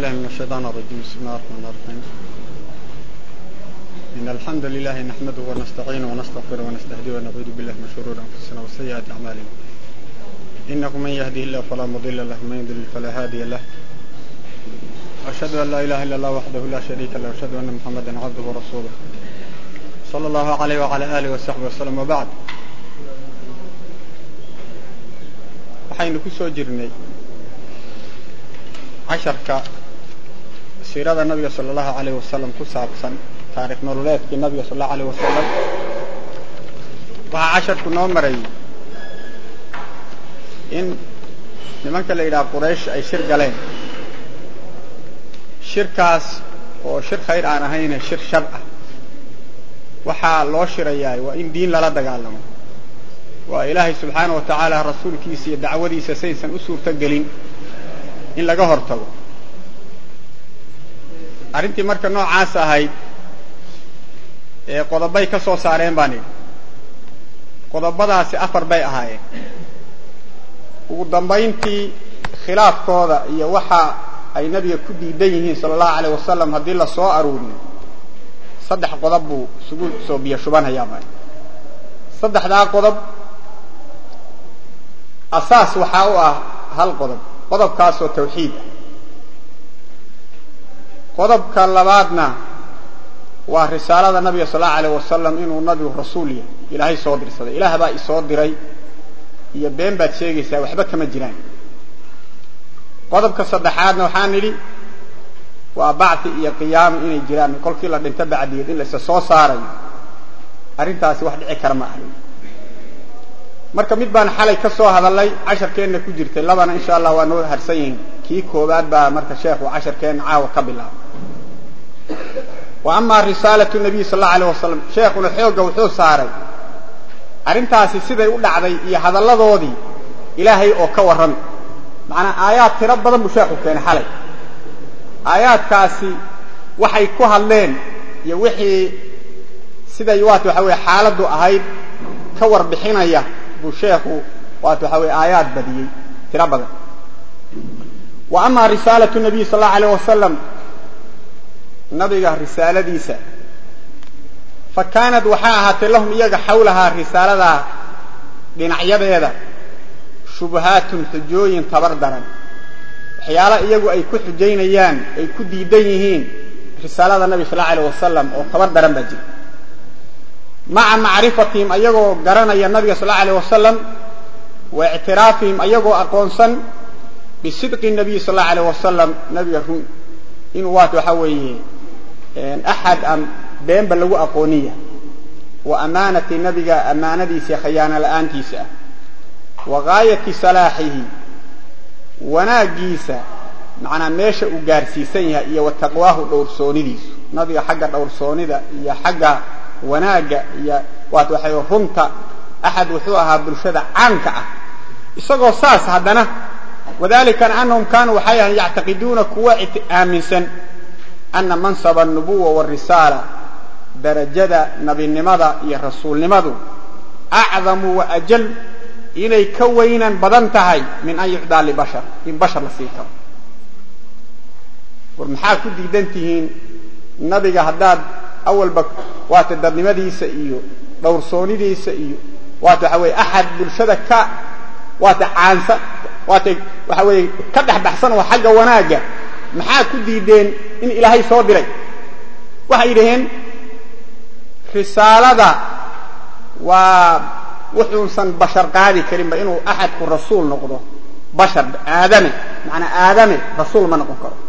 بالله من الشيطان الرجيم بسم الله الرحمن الرحيم إن الحمد لله نحمده ونستعينه ونستغفره ونستهديه ونعوذ بالله من شرور أنفسنا وسيئات أعمالنا إنه من يهده الله فلا مضل له ومن يضلل فلا هادي له وأشهد أن لا إله إلا الله وحده لا شريك له وأشهد أن محمدا عبده ورسوله صلى الله عليه وعلى آله وصحبه وسلم وبعد waxaynu ku soo jirnay casharka siirada nabiga sala allahu alayh wasalam ku saabsan taarikh nololeedkii nabiga sala allahu alayh wasalam waxaa casharku noo marayay in nimanka la yidhaha quraysh ay shir galeen shirkaas oo shir khayr aan ahayne shir shar ah waxaa loo shirayaa waa in diin lala dagaalamo waa ilaahay subxaana wa tacaala rasuulkiisa iyo dacwadiisa saysan u suurto gelin in laga hor tago arrintii marka noocaas ahayd ee qodobay ka soo saareen baan idhi qodobadaasi afar bay ahaayeen ugu dambayntii khilaafkooda iyo waxa ay nabiga ku diidan yihiin sala allahu alayh wasalam haddii la soo aruuriyo saddex qodob buu isugu soo biyo shubanhayaa baa saddexdaa qodob asaas waxaa u ah hal qodob qodobkaasoo tawxiid ah qodobka labaadna waa risaalada nabiga sal allau alayh wasalam inuu nabigu rasuul yahay ilaahay soo dirsaday ilaah baa isoo diray iyo been baad sheegaysaa waxba kama jiraan qodobka saddexaadna waxaan nidhi waa bacti iyo qiyaamo inay jiraan kolkii la dhinto bacdigeed in la isa soo saarayo arrintaasi wax dhici kara ma ahay marka mid baan xalay ka soo hadalnay casharkeenna ku jirtay labana insha allah waa noo harsan yihiin kii koowaad baa marka sheekhu casharkeenna caawa ka bilaabay wa amaa risaalatu nabiy sal allau alayh wasalam sheekhuna xoogga wuxuu saaray arrintaasi siday u dhacday iyo hadalladoodii ilaahay oo ka warrami macnaa aayaad tiro badan buu sheekhu keenay xalay aayaadkaasi waxay ku hadleen iyo wixii siday waat waxa weye xaaladdu ahayd ka warbixinaya buu sheekhu waat waxa weye aayaad badiyey tiro badan wa amaa risaalatu nabiy sal allau alayh wasalam nabiga risaaladiisa fa kaanad waxaa ahaatay lahum iyaga xawlahaa risaaladaa dhinacyadeeda shubahaatun xujooyin tabar daran waxyaala iyagu ay ku xujaynayaan ay ku diidan yihiin risaalada nabi sal allau alayh wasalam oo tabar daran baa jira maca macrifatihim ayagoo garanaya nabiga sal allau alayh wasalam wa ictiraafihim ayagoo aqoonsan bisidqi nabiyi sal allau alayh wasalam nabiga run inuu waat waxaa weeye axad aan beenba lagu aqooniya wa amaanati nabiga ammaanadiisa khayaano la'aantiisa ah wa gaayati salaaxihi wanaaggiisa macnaa meesha uu gaarsiisan yahay iyo wa taqwaahu dhowrsoonidiisu nabiga xagga dhowrsoonida iyo xagga wanaagga iyo waat waxay runta axad wuxuu ahaa bulshada caamka ah isagoo saas haddana wadalika anahum kaanuu waxay ahayn yactaqiduuna kuwa aaminsan ana mansaba anubuwa warisaala darajada nabinimada iyo rasuulnimadu acdamu wa ajal inay ka weynan badan tahay min an yucdaa libashar in bashar la sii karo war maxaa ku diidan tihiin nabiga haddaad awalba waata dadnimadiisa iyo dhowrsoonidiisa iyo waata waxa weye axad bulshada ka waata caansa waata waxa weeye ka dhex baxsan oo xagga wanaagga maxaa ku diideen in ilaahay soo diray waxay yidhaheen risaalada waa wuxuusan bashar qaadi karinba inuu axadku rasuul noqdo bashar aadame macanaa aadame rasuul ma noqon karo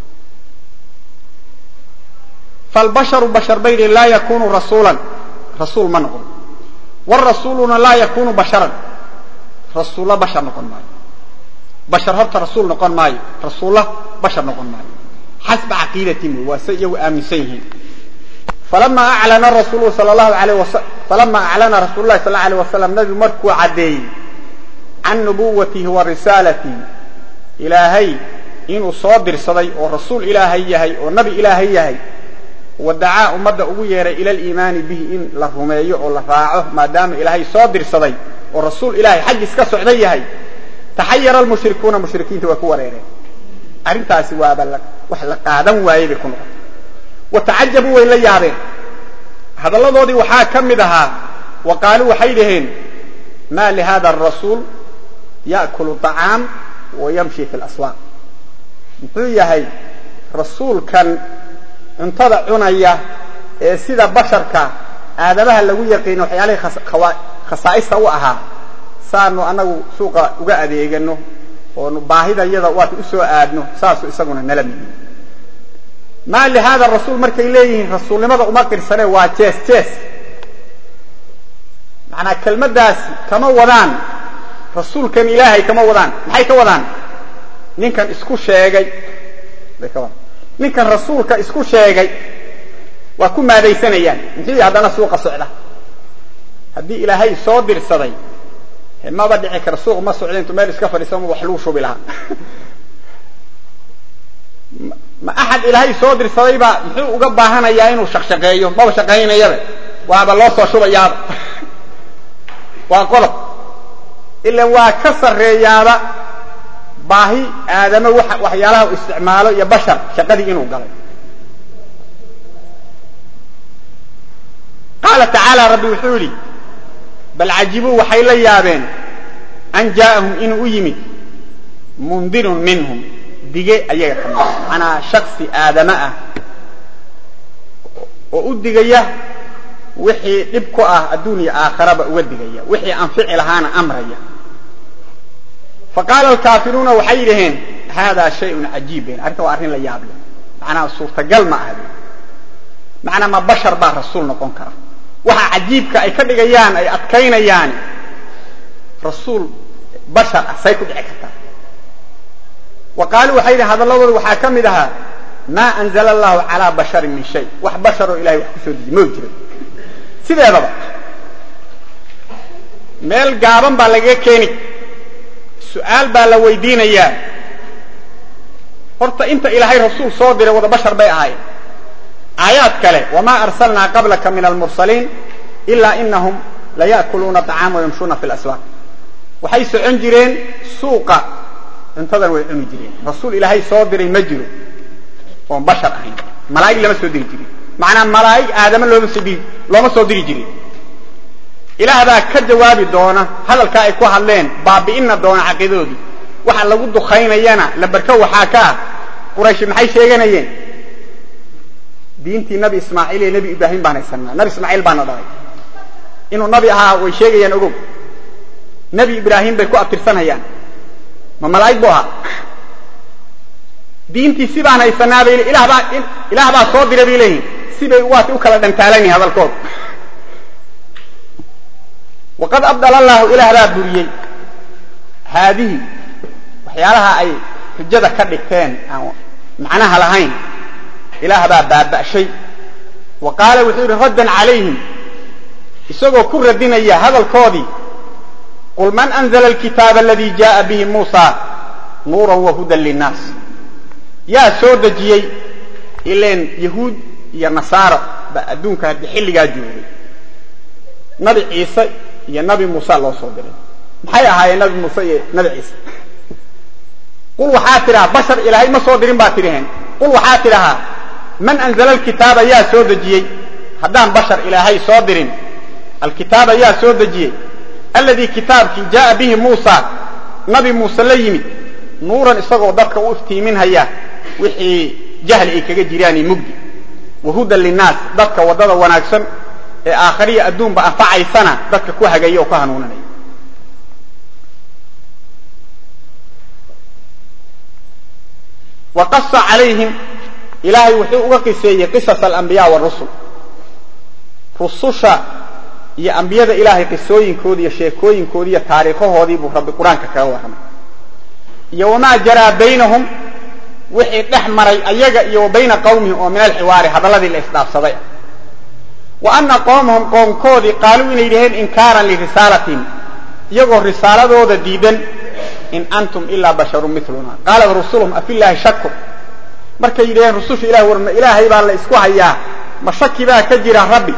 falbasharu bashar bay yidhaheen laa yakunu rasuulan rasuul ma noqon warasuuluna laa yakunu basharan rasuulla bashar noqon maayo bashar horta rasuul noqon maayo rasuulla bashar noqon maayo xasba caqiidatin wey waa say iyagu aaminsan yihiin falama aclana rasuulu sal lahu alayh wasa falama aclana rasuulu lahi sal la alayh wasalam nabigu markuu caddeeyey can nubuwatihi wa risaalatihi ilaahay inuu soo dirsaday oo rasuul ilaahay yahay oo nabi ilaahay yahay wadacaa ummadda ugu yeeray ila aliimaani bihi in la rumeeyo oo la raaco maadaama ilaahay soo dirsaday oo rasuul ilaahay xaggiis ka socdan yahay taxayara almushrikuuna mushrikiinta waa ku wareereen arrintaasi waaba la wax la qaadan waayey bay ku noqotay wa tacajabuu way la yaabeen hadalladoodii waxaa ka mid ahaa wa qaaluu waxay dhaheen ma lihada arasuul ya'kulu طacaam wa yamshi fi laswaaq muxuu yahay rasuulkan cuntada cunaya ee sida basharka aadamaha lagu yaqiino waxyaalihii khasaa'ista u ahaa saanu anagu suuqa uga adeegano oonu baahida yada waata u soo aadno saasu isaguna nala midi maa lihaada rasuul markay leeyihiin rasuulnimada uma qirsane waa jees jees macnaa kelmaddaasi kama wadaan rasuulkan ilaahay kama wadaan maxay ka wadaan ninkan isku sheegay bay ka wadaan ninkan rasuulka isku sheegay waa ku maadaysanayaan muxuu haddana suuqa socda haddii ilaahay soo dirsaday maba dhici kara suuq ma socda intuu meel iska fadhiisama wax luu shubi lahaa ma axad ilaahay soo dirsaday baa muxuu uga baahanayaa inuu shaqshaqeeyo maba shaqaynayaba waaba loo soo shubayaaba waa qodob ilan waa ka sarreeyaaba baahi aadamo waxyaalaha u isticmaalo iyo bashar shaqadii inuu galay qaala tacaala rabbi wuxuu yidhi bal cajibuu waxay la yaabeen an jaa'ahum inuu u yimid mundirun minhum dige ayaga ka mida macnaa shaksi aadama ah oo u digaya wixii dhib ku ah adduuniya aakharaba uga digaya wixii anfici lahaana amraya faqaala alkaafiruuna waxay dhaheen haadaa shayun cajiib ben arrinta waa arrin la yaab leh macnaa suurtagal ma aha macnaa ma bashar baa rasuul noqon kara waxa cajiibka ay ka dhigayaan ay adkaynayaan rasuul bashar ah say ku dhici kartaa wa qaaluu waxay yidhi hadalladooda waxaa ka mid ahaa maa anzala allahu calaa basharin min shay wax basharoo ilahay wax kusoo deji mau jiro sideedaba meel gaaban baa lagaga keeni su-aal baa la weydiinayaa horta inta ilaahay rasuul soo diray wada bashar bay ahaayeen aayaad kale wamaa arsalnaa qablaka min almursaliin ilaa inahum laya'kuluuna طacaama wayamshuuna fi laswaaq waxay socon jireen suuqa cuntadan way cuni jireen rasuul ilaahay soo diray ma jiro oon bashar ahayn malaa'ig lama soo diri jirin macnaa malaa'ig aadama looma soo diri looma soo diri jirin ilaah baa ka jawaabi doona hadalkaa ay ku hadleen baabi'ina doona caqiidadoodii waxa lagu dukaynayana lambarka waxaa ka ah qurayshi maxay sheeganayeen diintii nabi ismaaciil iyo nebi ibraahim baan haysanaa nabi ismaaciil baana dhalay inuu nabi ahaa way sheegayaan ogow nebi ibraahim bay ku abtirsanayaan ma malaa'ig bu ahaa diintii si baan haysanaa bay ilaah baa ilaah baa soo diray bay leeyihin sibay waati u kala dhantaalanyihin hadalkooda waqad abdala allahu ilaah baa buriyey haadihi waxyaalaha ay xujada ka dhigteen aan macnaha lahayn ilaah baa baaba'shay wa qaala wuxuu yidhi raddan calayhim isagoo ku radinaya hadalkoodii qul man anzla alkitaaba aladii jaءa bihi muusa nuuran wahudan linnaas yaa soo dejiyey ileen yahuud iyo nasaaro baa adduunka haddi xilligaa joogay nabi ciise iyo nabi muuse loo soo diray maxay ahaayeen nabi muuse iyo nabi ciise qul waxaa tidhaha bashar ilaahay ma soo dirin baa tidhaheen qul waxaa tidhahaa man anzla alkitaaba yaa soo dejiyey haddaan bashar ilaahay soo dirin alkitaaba yaa soo dejiyey alladii kitaabkii jaaa bihi muusa nabi muuse la yimid nuuran isagoo dadka u iftiiminhaya wixii jahli ay kaga jiraan iyo mugdi wahudan linnaas dadka waddada wanaagsan ee aakhariya adduunba anfacaysana dadka ku hagaya oo ku hanuuninaya wa qasa calayhim ilaahay wuxuu uga qiseeyey qisas alambiya warusul rususha iyo ambiyada ilaahay qisooyinkoodi iyo sheekooyinkoodi iyo taariikhahoodii buu rabbi qur-aanka kaga warramay iyo wamaa jaraa baynahum wixii dhex maray ayaga iyo wa bayna qawmihim oo min alxiwaari hadalladii la isdhaafsaday ah wa ana qoomahum qoomkoodii qaaluu inay dhaheen inkaaran lirisaalatihim iyagoo risaaladooda diidan in antum ilaa basharun miluna qaalat rusuluhum afillaahi shakur markay yidhaheen rususha ilahi war ma ilaahay baa la isku hayaa ma shaki baa ka jira rabbi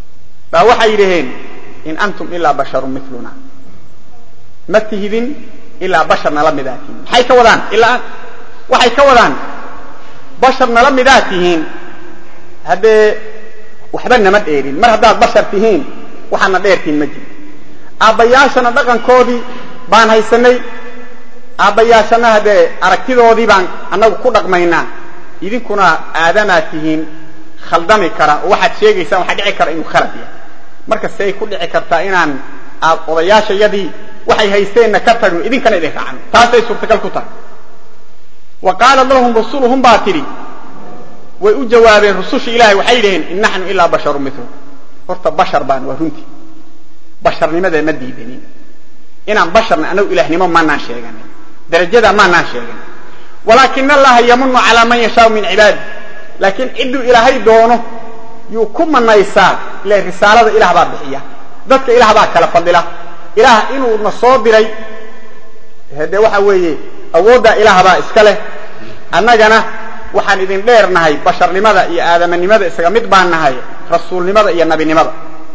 baa waxay yidhaheen in antum ilaa basharun miluna ma tihidin ilaa bashar nala midaa tihiin maxay ka wadaan ilaa waxay ka wadaan bashar nala midaa tihiin haddee waxba nama dheerin mar haddaad bashar tihiin waxaadna dheertihiin ma jiro aabbayaashana dhaqankoodii baan haysanay aabbayaashana haddee aragtidoodii baan annagu ku dhaqmaynaa idinkuna aadamaad tihiin khaldami kara oo waxaad sheegaysaan waxaa dhici kara inuu khalad yahay marka say ku dhici kartaa inaan aad odayaashayadii waxay haysteenna ka tagno idinkana idin raacno taasay suurtagal ku tahay wa qaalat lahum rusuluhum baa tidhi way u jawaabeen rususha ilahay waxay dhaheen in naxnu ilaa basharu milu horta bashar baan waa runtii basharnimada ma diidanin inaan basharna anagu ilahnimo maanaan sheeganin darajadaa maanaan sheegan walaakin allaha yamunu calaa man yashaau min cibaadi laakiin cidduu ilaahay doono yuu ku manaysaa ila risaalada ilaah baa bixiya dadka ilaah baa kala fadila ilaah inuuna soo diray dee waxa weeye awooddaa ilaah baa iska leh annagana waxaan idin dheer nahay basharnimada iyo aadamanimada isaga mid baan nahay rasuulnimada iyo nabinimada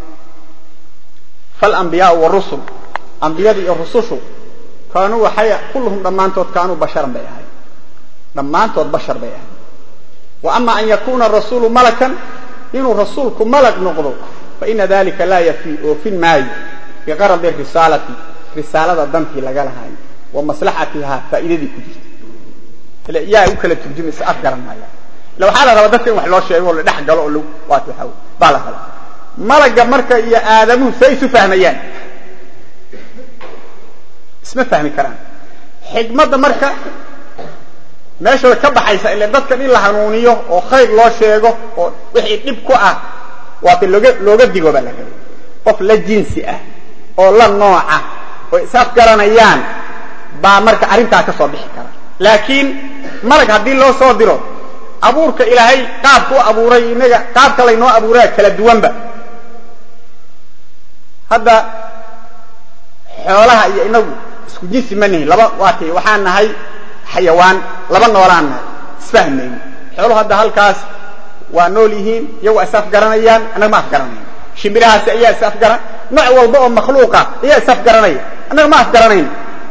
falambiyaau warusul ambiyada iyo rusushu kaanuu waxay kulluhum dhammaantood kaanuu basharan bay ahay dhammaantood bashar bay ahay wa ama an yakuna rasuulu malakan inuu rasuulku malag noqdo faina dalika laa yafi oofin maayo biqaradi risaalati risaalada dantii laga lahay wa maslaxatihaa faa'iidadii ku jirta yaa u kala turjuma is afgaran maaya ila waxaa la rabaa dadka in wax loo sheego oo la dhex galo oo waat waxa baa la rabaa malagga marka iyo aadamuhu say isu fahmayaan isma fahmi karaan xikmadda marka meeshooda ka baxaysa ila dadkan in la hanuuniyo oo khayr loo sheego oo wixii dhib ku ah waata looga looga digo baa la rabay qof la jinsi ah oo la nooca oo is afgaranayaan baa marka arrintaa ka soo bixi kara laakiin malag haddii loo soo diro abuurka ilaahay qaabka u abuuray inaga qaabka laynoo abuuraa kala duwanba hadda xoolaha iyo inagu isku jinsi ma nihin laba waati waxaan nahay xayawaan laba noolaan nahay isfahmayn xooluhu hadda halkaas waa nool yihiin iyagu is afgaranayaan annaga ma afgaranayn shimbirahaasi ayaa is afgaran nooc walba oo makhluuqa ayaa is afgaranaya annaga ma afgaranayn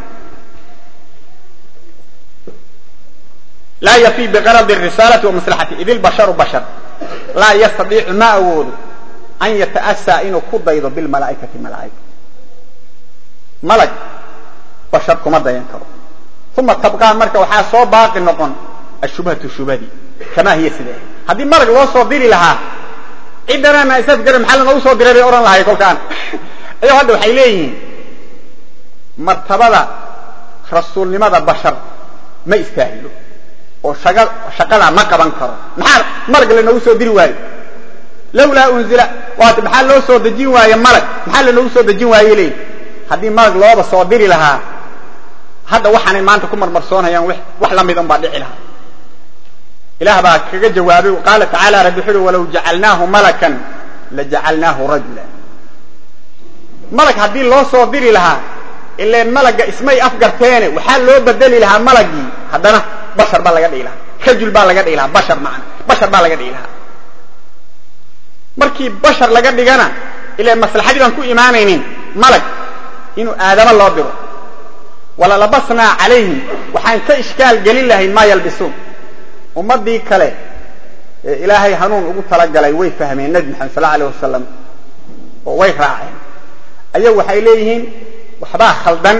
laa yafi biqaradi risaalati wa maslaxati id ilbasharu bashar laa yastadiicu ma awoodo an yata'asaa inuu ku daydo bilmalaa'ikati malaa'ika malag bashar kuma dayan karo uma tabqaa marka waxaa soo baaqi noqon ashubhatu shubhadii kamaa hiya sidee haddii malag loo soo diri lahaa ciddanaana isafgaran maxaa lanoogu soo diray bay odhan lahay kolkaan ayagoo hadda waxay leeyihiin martabada rasuulnimada bashar ma istaahilo oo shaqadaa ma qaban karo maxaa malag lanoogu soo diri waayo lawlaa unzila waat maxaa loo soo dejin waaye malag maxaa lanoogu soo dejin waaye leeyihi haddii malag looba soo diri lahaa hadda waxaanay maanta ku marmarsoonayaan wax la mid un baa dhici lahaa ilaah baa kaga jawaabay qaala tacaala rabbi wuxu uhi walaw jacalnaahu malakan lajacalnaahu rajula malag haddii loo soo diri lahaa ileen malagga ismay afgarteene waxaa loo bedeli lahaa malagii haddana bashar baa laga dhigi lahaa rajul baa laga dhigi lahaa bashar macna bashar baa laga dhigi lahaa markii bashar laga dhigana ileen maslaxadii baan ku imaanaynin malag inuu aadamo loo diro walalabasnaa calayhim waxaan ka ishkaal gelin lahayn maa yalbisuun ummadii kale ee ilaahay hanuun ugu talagalay way fahmeen nebi maxamed sal alay wasalam oo way raaceen ayagu waxay leeyihiin waxbaa khaldan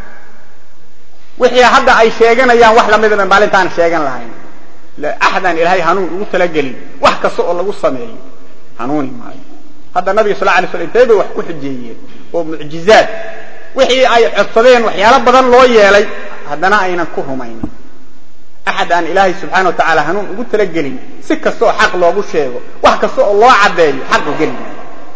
wixii hadda ay sheeganayaan wax lamidaba maalintaan sheegan lahayn axadaan ilaahay hanuun ugu talagelin wax kasta oo lagu sameeyo hanuuni maayo hadda nabiga sal alay slam intay bay wax ku xujeeyeen oo mucjizaad wixii ay codsadeen waxyaalo badan loo yeelay haddana aynan ku rumaynin axad aan ilaahay subxana wa tacaala hanuun ugu talagelin si kasta oo xaq loogu sheego wax kasta oo loo caddeeyo xaqu geli maayo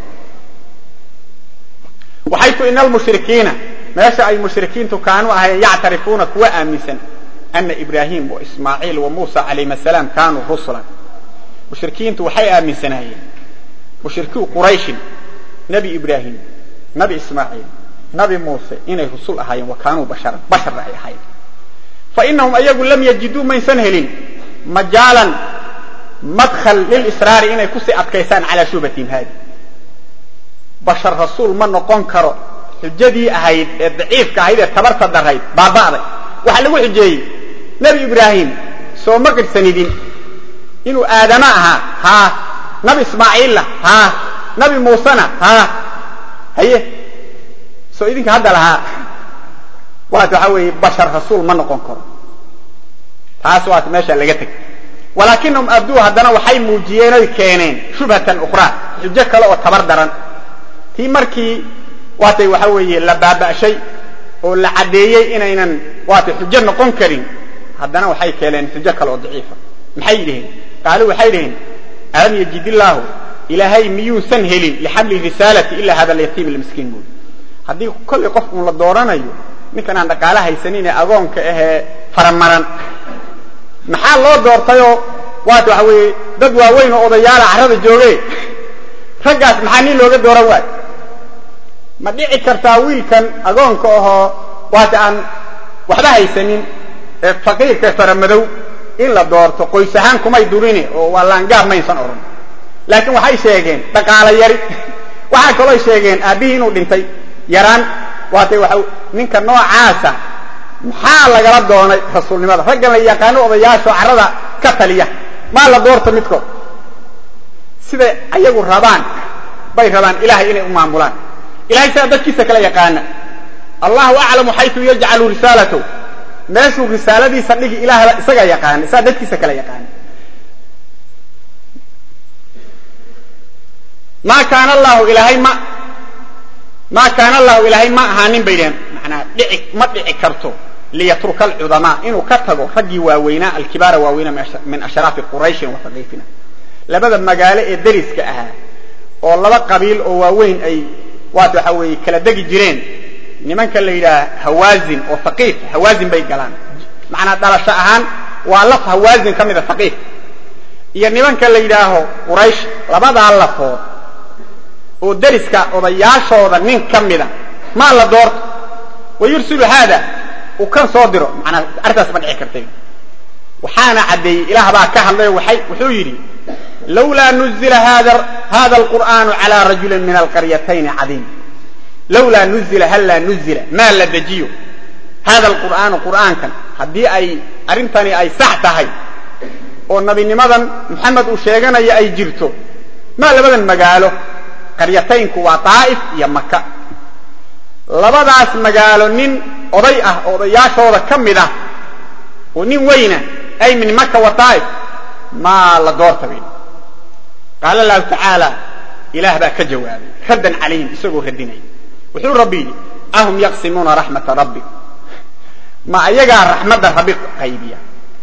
waxaytu ina almushrikiina meesha ay mushrikiintu kaanuu ahayen yactarifuuna kuwa aaminsan ana ibraahim wa ismaaciil wa muusa calayhim asalaam kaanuu rusulan mushrikiintu waxay aaminsanaayeen mushrikii qurayshin nebi ibraahim nabi ismaaciil nabi muuse inay rusul ahaayeen wa kaanuu basharan basharna ay ahayen fa inahum ayagu lam yajiduu maysan helin majaalan madkhal lilisraari inay kusii adkaysaan calaa shubatihim haadi bashar rasuul ma noqon karo xujadii ahayd ee daciifka ahayd ee tabarta darayd baaba'day waxaa lagu xujeeyey nebi ibraahim soo ma qirsanidin inuu aadama ahaa haa nabi ismaaciilla haa nabi muusena haa haye soo idinka hadda lahaa waat waxaa weeye bashar rasuul ma noqon karo taas waat meesha laga tegay walaakinahum abduu haddana waxay muujiyeen oy keeneen shubhatan ukhraa xujo kale oo tabar daran tii markii waatay waxa weeye la baaba'shay oo la caddeeyey inaynan waatay xujo noqon karin haddana waxay keeneen xujo kale oo daciifa maxay dhiheen qaaluu waxay dhiheen alam yajid illaahu ilaahay miyuusan helin lixamli risaalati ilaa hada alyatiim almiskiin buuli haddii kollay qof uun la dooranayo ninkan aan dhaqaale haysanin ee agoonka ahee faramaran maxaa loo doortayoo waata waxa weeye dad waaweyn oo odayaala carrada jooge raggaas maxaa nin looga dooran waayo ma dhici kartaa wiilkan agoonka ahoo waata aan waxba haysanin ee faqiirka faramadow in la doorto qoys ahaan kumay durine oo waa laangaab maysan odhan laakiin waxay sheegeen dhaqaalo yari waxaa kaloo sheegeen aabbihii inuu dhintay yaraan waatay waa ninka noocaasa maxaa lagala doonay rasuulnimada raggan la yaqaano odayaasho carrada ka taliya maa la doorto midkood siday ayagu rabaan bay rabaan ilahay inay u maamulaan ilahay sidaa dadkiisa kala yaqaana allahu aclamu xaytu yajcalu risaalatahu meeshuu risaaladiisa dhigi ilaahba isagaa yaqaana isaa dadkiisa kala yaqaana maa kaana allahu ilaahay ma maa kaana allahu ilaahay ma ahaanin bay dhaheen manaa dhici ma dhici karto liyatruka alcudamaa inuu ka tago raggii waaweynaa alkibaara waaweynaa min ashraafi qurayshin wa haqiifina labada magaalo ee deriska ahaa oo laba qabiil oo waaweyn ay waata waxa weeye kala degi jireen nimanka la yidhaha hawaazin oo haqiif hawaazin bay galaan macnaa dhalasho ahaan waa laf hawaazin ka mida haqiif iyo nimanka la yidhaaho quraysh labadaa lafood oo deriska odayaashooda nin ka mida maa la doorto wa yursilu haada uu kan soo diro manaa arrintaas ma dhici kartay waxaana caddeeyey ilaah baa ka hadlay waay wuxuu yidhi lawlaa nuzila hada alqur'aanu calaa rajulin min alqaryatayni cadiim lawlaa nuzila hallaa nuzila maa la dejiyo hada alqur'aanu qur'aankan haddii ay arrintani ay sax tahay oo nabinimadan maxamed uu sheeganaya ay jirto maa labadan magaalo qaryataynku waa daa'if iyo maka labadaas magaalo nin oday ah oo odayaashooda ka mid ah oo nin weyna ay min maka wa daa'if maa la doorta bay qaala allahu tacaala ilaah baa ka jawaabay raddan calayhim isagoo radinaya wuxuu rabbi yidhi ahum yaqsimuuna raxmata rabbi ma ayagaa raxmadda rabbi qaybiya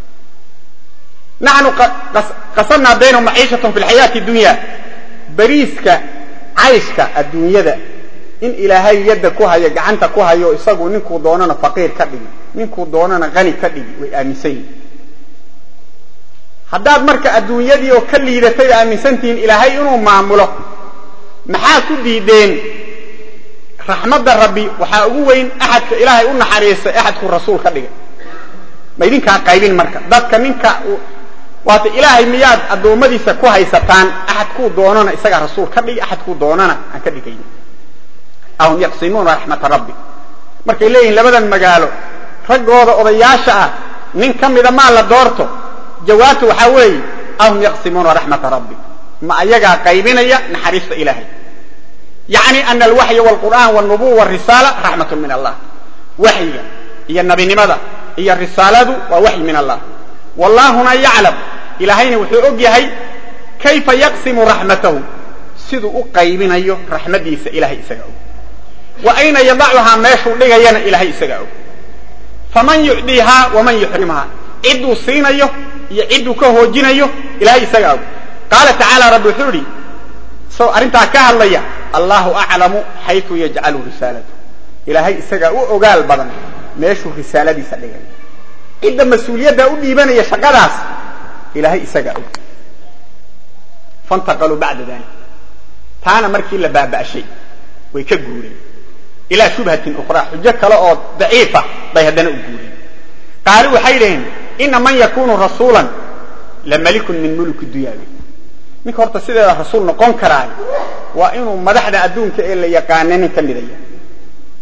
naxnu qasamnaa baynahum maciishatahum fi lxayaati dunya beriiska cayshka adduunyada in ilaahay yadda ku hayo gacanta ku hayo isagu ninkuu doonana faqiir ka dhigi ninkuu doonana qani ka dhigi way aaminsan yihin haddaad marka adduunyadii oo ka liidatay aaminsantihiin ilaahay inuu maamulo maxaa ku diideen raxmadda rabbi waxaa ugu weyn axadka ilaahay u naxariistay axadku rasuul ka dhigay ma idinkaa qaybin marka dadka ninka waata ilaahay miyaad addoommadiisa ku haysataan axadkuu doonana isagaa rasuul ka dhigi axadkuu doonana aan ka dhigayn ahum yaqsimuuna raxmata rabbi markay leeyihiin labadan magaalo raggooda odayaasha ah nin ka mida maa la doorto jawaabtu waxaa weeye ahum yaqsimuuna raxmata rabbi ma ayagaa qaybinaya naxariista ilaahay yacni ana alwaxya walqur'aan walnubuwa warisaala raxmatun min allah waxyiga iyo nabinimada iyo risaaladu waa waxyi min allah wallahuna yaclam ilaahayna wuxuu og yahay kayfa yaqsimu raxmatahu siduu u qaybinayo raxmadiisa ilahay isaga og wa ayna yadacuhaa meeshuu dhigayana ilahay isagaa og faman yucdiihaa waman yuxrimhaa cidduu siinayo iyo cidduu ka hoojinayo ilahay isagaa og qaala tacaala rabbi wuxuu idhi isagoo arrintaa ka hadlaya allahu aclamu xaytu yajcalu risaalatu ilaahay isagaa u ogaal badan meeshuu risaaladiisa dhigay cidda mas-uuliyadda u dhiibanaya shaqadaas ilaahay isagaa og fantaqaluu bacda dalik taana markii la baaba'shay way ka guureen ilaa shubhatin ukhraa xujo kale oo daciifa bay haddana u guureen qaali waxay dhaheen ina man yakunu rasuulan la malikun min mulki dunyaabi ninka horta sideeda rasuul noqon karaayo waa inuu madaxda adduunka ee la yaqaana nin ka midaya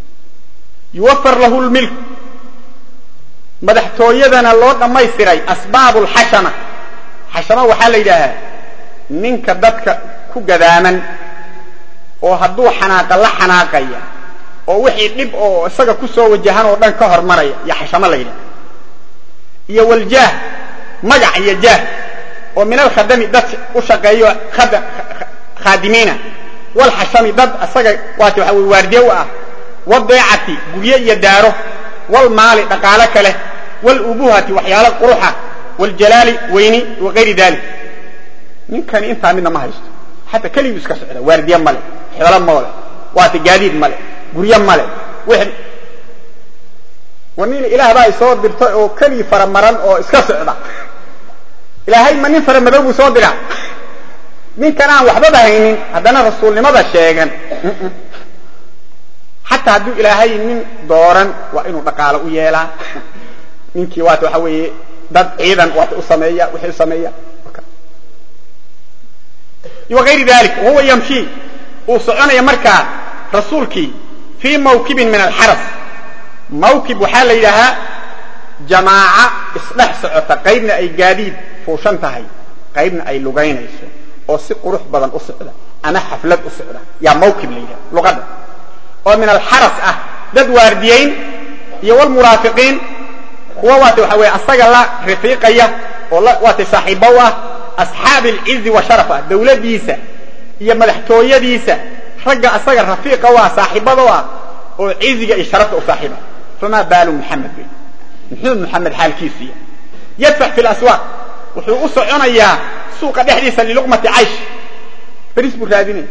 yuwafar lahu lmilk madaxtooyadana loo dhammaystiray asbaabu lxashama xashama waxaa la yidhaahaa ninka dadka ku gadaaman oo hadduu xanaaqa la xanaaqaya oo wixii dhib oo isaga ku soo wajahan oo dhan ka hormaraya iyo xashamo la yidhaha iyo waljaah magac iyo jaah oo min alkhadami dad u shaqeeyo khaadimiina walxashami dad isaga waati waxa wey waardiye u ah wadeecati gurye iyo daaro walmaali dhaqaalo kale walubuhati waxyaalo quruxa waljalaali weyni wagayri dalik ninkani intaa midna ma haysto xataa keliguu iska socda waardiye male xoolo male waati gaadiid male gurye male war nin ilaah baa isoo dirtay oo keligii faramaran oo iska socda ilaahay ma nin faramadow buu soo diraa ninkan aan waxbaba haynin haddana rasuulnimada sheegan xataa hadduu ilaahay nin dooran waa inuu dhaqaalo u yeelaa ninkii waata waxa weeye dad ciidan waata u sameeya wixii u sameeya wagayri dalik wahuwa yamshi uu soconaya markaa rasuulkii fii mawkibin min alxaras mawkib waxaa la yidhaahaa jamaaca isdhex socota qaybna ay gaadiid fuushan tahay qaybna ay lugaynayso oo si qurux badan u socda ama xaflad u socda yaa mawkib la yidhaha luqadda oo min alxaras ah dad waardiyeyn iyo walmunaafiqiin kuwa waata waxa weye asaga la rafiiqaya oo waatay saaxiibo u ah asxaabi alcizi wa sharaf ah dawladdiisa iyo madaxtooyadiisa ragga asaga rafiiqa u ah saaxiibada u ah oo ciziga iyo sharafta u saaxiiba famaa baalu muxamed wey muxuu muxamed xaalkiisiiya yadfax fi laswaaq wuxuu u soconayaa suuqa dhexdiisa liluqmati caysh beriis buu raadinaya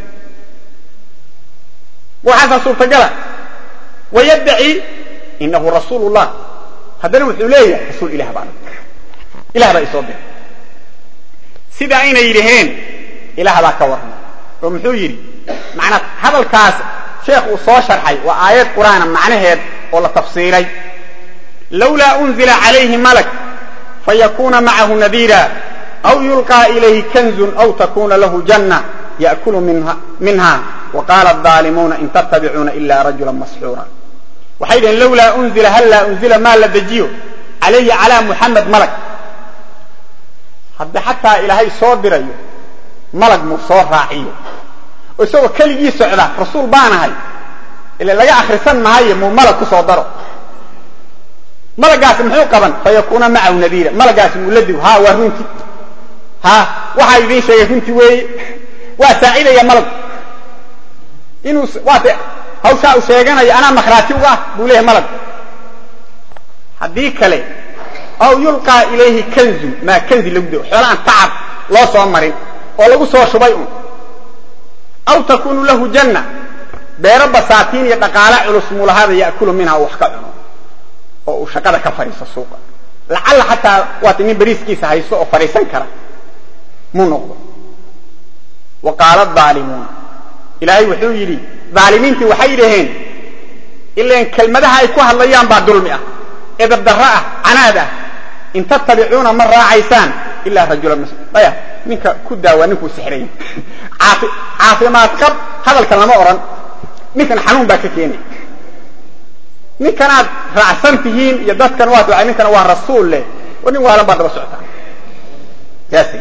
waxaasaa suurtagala wayaddaci inahu rasuul llah haddana wuxuu leeyahay rasuul ilah baan ilah baa isoo diray sida aynay yidhaheen ilaah baa ka warrama oo muxuu yidhi macnaa hadalkaas sheekh uu soo sharxay waa aayad qur'aana macnaheed oo la tafsiiray lawlaa unzila calayhi malak fayakuna macahu nadiira aw yulqaa ilayhi kanzun aw takuna lahu janna ya'kulu minha waqaala aalimuuna in tattabicuuna ila rajula masxuura waxay dhaheen lawlaa unzila hallaa unzila maa la dejiyo calayhi calaa muxamed malag hadda xataa ilaahay soo dirayo malag muu soo raaciyo oo isagoo keligii socda rasuul baanahay ila laga akrisan maayo muu malag ku soo daro malagaasi muxuu qaban fayakuuna macahu nadiira malagaasi muu la digo ha waa runti ha waxaa idiin sheegay runti weeye waa saacidaya malag inuu waata hawshaa uu sheeganayo anaa makhraati uga ah buu leeyahay malag haddii kale aw yulqaa ilayhi kanzun maa kanzi lagu dao xoola aan tacab loo soo marin oo lagu soo shubay un aw takunu lahu janna beero basaatiin iyo dhaqaala culus muulahaada ya'kulu minha uu wax ka cuno oo uu shaqada ka fadhiiso suuqa lacalla xataa waata nin beriiskiisa haysto oo fadhiisan kara muu noqdo wa qaala aalimuuna ilaahay wuxuu yidhi aalimiintii waxay dhaheen ilan kelmadaha ay ku hadlayaan baa dulmi ah edabdarro ah canaad ah in tattabicuuna ma raacaysaan ilaa rajulan aya ninka ku daawa ninkuu sixray caafimaad qab hadalkan lama odhan ninkan xanuun baa ka keenay ninkanaad raacsan tihiin iyo dadkan waat ninkan waa rasuul leh oo nin waalan baad daba socotaa yaas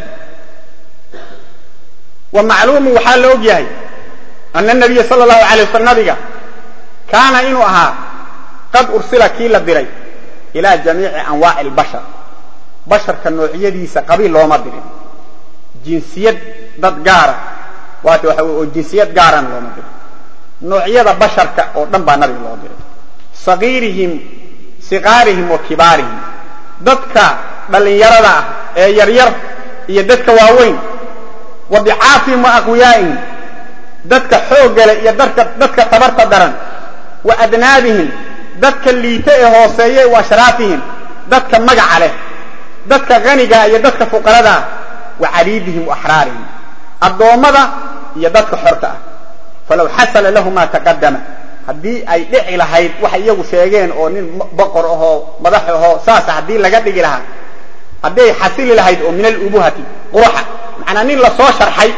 wa macluumu waxaa la og yahay ana nabiya sala allahu alay waslam nabiga kaana inuu ahaa qad ursila kii la diray ilaa jamiici anwaaci albashar basharka noocyadiisa qabiil looma dirin jinsiyad dad gaara waata waxa wey oo jinsiyad gaarana looma dirin noocyada basharka oo dhan baa nabiga loo diray sagiirihim siqaarihim wa kibaarihim dadka dhallinyarada ah ee yaryar iyo dadka waaweyn wa dicaafihim wa aqwiyaa'ihim dadka xooggale iyo dadka tabarta daran wa adnaabihim dadka liite ee hooseeye wa ashraafihim dadka magaca leh dadka hanigaa iyo dadka fuqaradaa wa cabiidihim wa axraarihim addoommada iyo dadka xorta ah falaw xasala lahu maa taqadama haddii ay dhici lahayd waxay iyagu sheegeen oo nin boqor ahoo madax ahoo saasa haddii laga dhigi lahaa hadday xasili lahayd oo min alubuhati quruxa macnaa nin la soo sharxay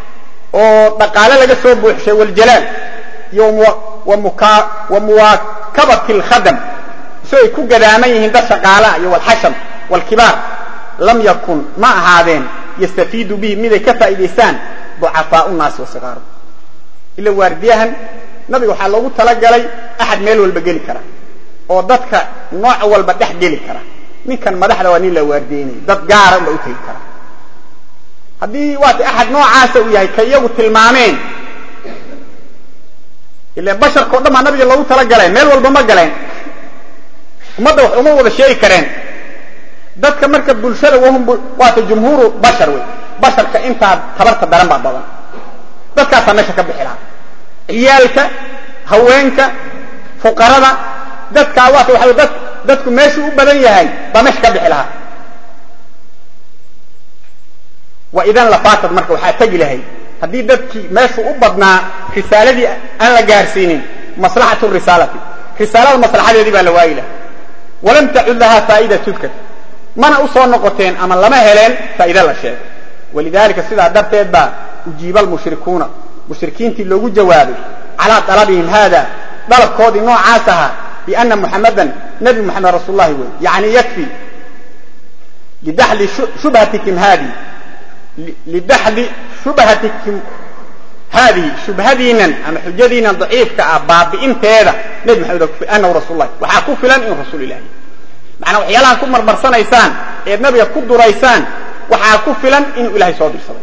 oo dhaqaale laga soo buuxshay waljalaal iyo wa kabati lkhadam isoo ay ku gadaaman yihiin dad shaqaalaha iyo walxasham walkibaar lam yakun ma ahaadeen yastafiidu bihi miday ka faa'idaystaan ducafaau naasi wasikaaru ila waardiyahan nabiga waxaa loogu talagalay axad meel walba geli kara oo dadka nooc walba dhex geli kara ninkan madaxda waa nin la waardiyeynaya dad gaara unba u tegi kara haddii waata axad noocaasa uu yahay ka iyagu tilmaameen ila basharka o dhan baa nabiga loogu talagaleen meel walba ma galeen ummadda wax uma wada sheegi kareen dadka marka bulshada wahum waata jumhuuru bashar wey basharka intaa tabarta daran baa badan dadkaasaa meesha ka bixi lahaa ciyaalka haweenka fuqarada dadkaa waata waxa dad dadku meeshuu u badan yahay baa meesha ka bixi lahaa wa idan lafaatad marka waxaa tegi lahayd haddii dadkii meeshuu u badnaa risaaladii aan la gaarsiinin maslaxatu risaalati risaalada maslaxadeedii baa la waayi laha walam tacud lahaa faa'ida tudkar mana u soo noqoteen ama lama heleen faa'iide la sheego walidalika sidaa darteed baa ujiiba almushrikuuna mushrikiintii loogu jawaabay calaa dalabihim haada dalabkoodii noocaas ahaa biana muxamadan nabi muxamed rasuul lahi wey yani yakfi lidaxli shubhatikim haadi lidaxli shubhatikim haadihi shubhadiinan ama xujadiinan daciifka ah baabi'inteeda nebi maxamed anahu rasul lahi waxaa ku filan inuu rasuul ilahi macnaa waxyaalaha ku marmarsanaysaan eed nabiga ku duraysaan waxaa ku filan inuu ilahay soo dirsaday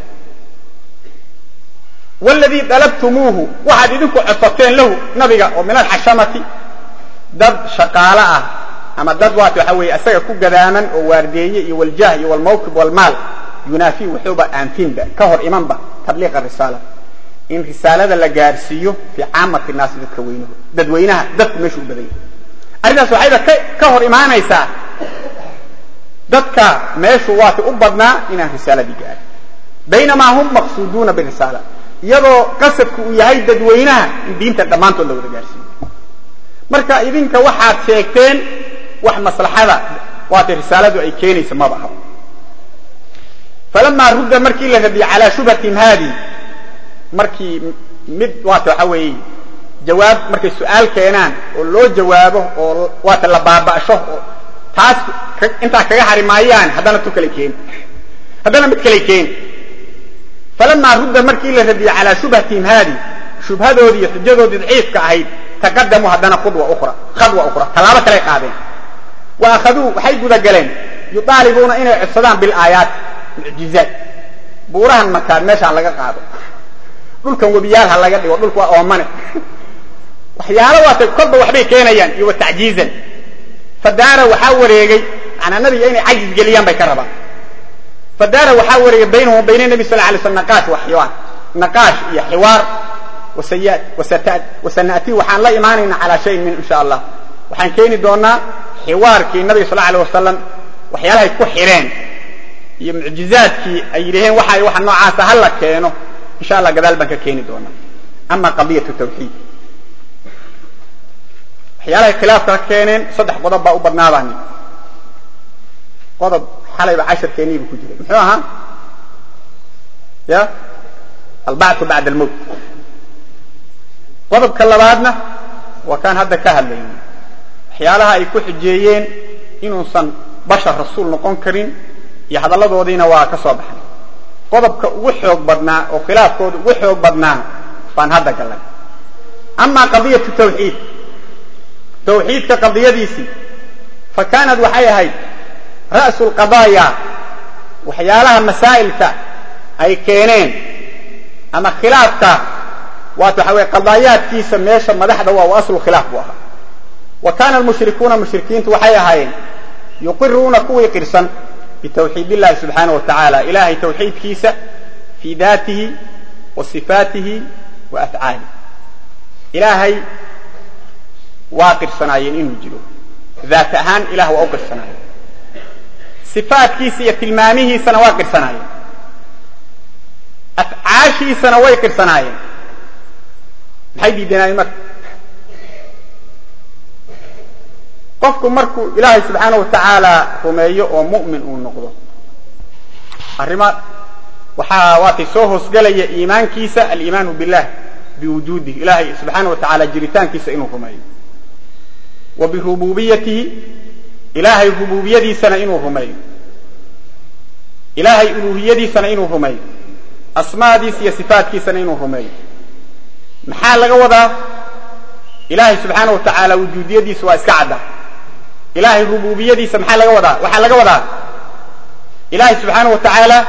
wladii dalabtumuuhu waxaad idinku codsateen lahu nabiga oo min alxashamati dad shaqaalo ah ama dad waat waxa weeye isaga ku gadaaman oo waardeeye iyo waljah iyo walmawkib walmaal yunaafi wuxuuba aanfinba ka hor imanba tabliiqa risaala in risaalada la gaarsiiyo fii caamati naasi dadka weynaho dadweynaha dadku meeshu u badan yahay arrintaas waxayba ka hor imaanaysaa dadka meeshu waata u badnaa inaan risaaladii gaarin baynamaa hum maqsuuduuna birisaala iyadoo qasadku uu yahay dadweynaha in diinta dhammaantood la wada gaarsiiyo marka idinka waxaad sheegteen wax maslaxada waatay risaaladu ay keenaysa maba aha falamaa rudda markii la radiyey calaa shubhatim haadi markii mid waata waxa weeye jawaab markay su-aal keenaan oo loo jawaabo oo waata la baaba'sho oo taas intaa kaga hari maayaan haddana tu kale keeni haddana mid kale keeni falamaa rudda markii la radiyey calaa shubhatihim haadi shubhadoodii iyo xujadoodii daciifka ahayd taqadamuu haddana khudwa ukhra khadwa ukhra tallaabo kaley qaadeen wa akhaduu waxay gudagaleen yudaalibuuna inay codsadaan bilaayaat mucjizaat buurahan makaan meeshaan laga qaado dhulkan webiyaal ha laga dhigo dhulku waa oomane waxyaalo waatay kolba waxbay keenayaan iyo wa tacjiizan fadaara waxaa wareegay manaa nabiga inay cajis geliyaan bay ka rabaan fadaara waxaa wareegay baynahum bayna nabi sal lay sl naqaash wa xiwaar naqaash iyo xiwaar wasana'tii waxaan la imaanayna calaa shayin min insha allah waxaan keeni doonaa xiwaarkii nabiga sal alay wasalam waxyaalahay ku xireen iyo mucjizaadkii ay yidhaheen waxa waxa noocaasa ha la keeno insha allah gadaal baan ka keeni doonaa ama qadiyatu tawxiid waxyaalahay khilaafka ka keeneen saddex qodob baa u badnaabani qodob xalayba casharkeeniibu ku jiray muxuu ahaa ya albacthu bacda almowt qodobka labaadna waa kaan hadda ka hadlayna waxyaalaha ay ku xujeeyeen inuusan bashar rasuul noqon karin iyo hadalladoodiina waa ka soo baxnay qodobka ugu xoog badnaa oo khilaafkooda ugu xoog badnaa baan hadda gallay amaa qadiyatu tawxiid tawxiidka qadiyadiisii fa kaanad waxay ahayd ra'su lqadaaya waxyaalaha masaa'ilka ay keeneen ama khilaafka waat waxa weye qadaayaadkiisa meesha madaxda waa u aslu khilaaf buu ahaa wa kaana almushrikuuna mushrikiintu waxay ahaayeen yuqiruuna kuwii qirsan bitawxiid illahi subxaana wa tacaala ilahay tawxiidkiisa fii daatihi wa sifaatihi wa afcaalih ilaahay waa qirsanaayeen inuu jiro daat ahaan ilah waa u qirsanaayeen sifaatkiisa iyo tilmaamihiisana waa qirsanaayeen afcaashiisana way qirsanaayeen maxay diidanaayeen marka qofku markuu ilaahay subxaana wa tacaala rumeeyo oo mu'min uu noqdo arrima waxaa waatay soo hoosgelaya iimaankiisa aliimaanu billah biwujuudih ilaahay subxaana wa tacaala jiritaankiisa inuu rumeeyo wa birububiyatihi ilaahay rububiyadiisana inuu rumeeyo ilaahay uluuhiyadiisana inuu rumeeyo asmaadiisa iyo sifaatkiisana inuu rumeeyo maxaa laga wadaa ilaahay subxaana wa tacaala wujuudiyadiisa waa iska cadda ilaahay rububiyadiisa maxaa laga wadaa waxaa laga wadaa ilaahay subxaana wa tacaala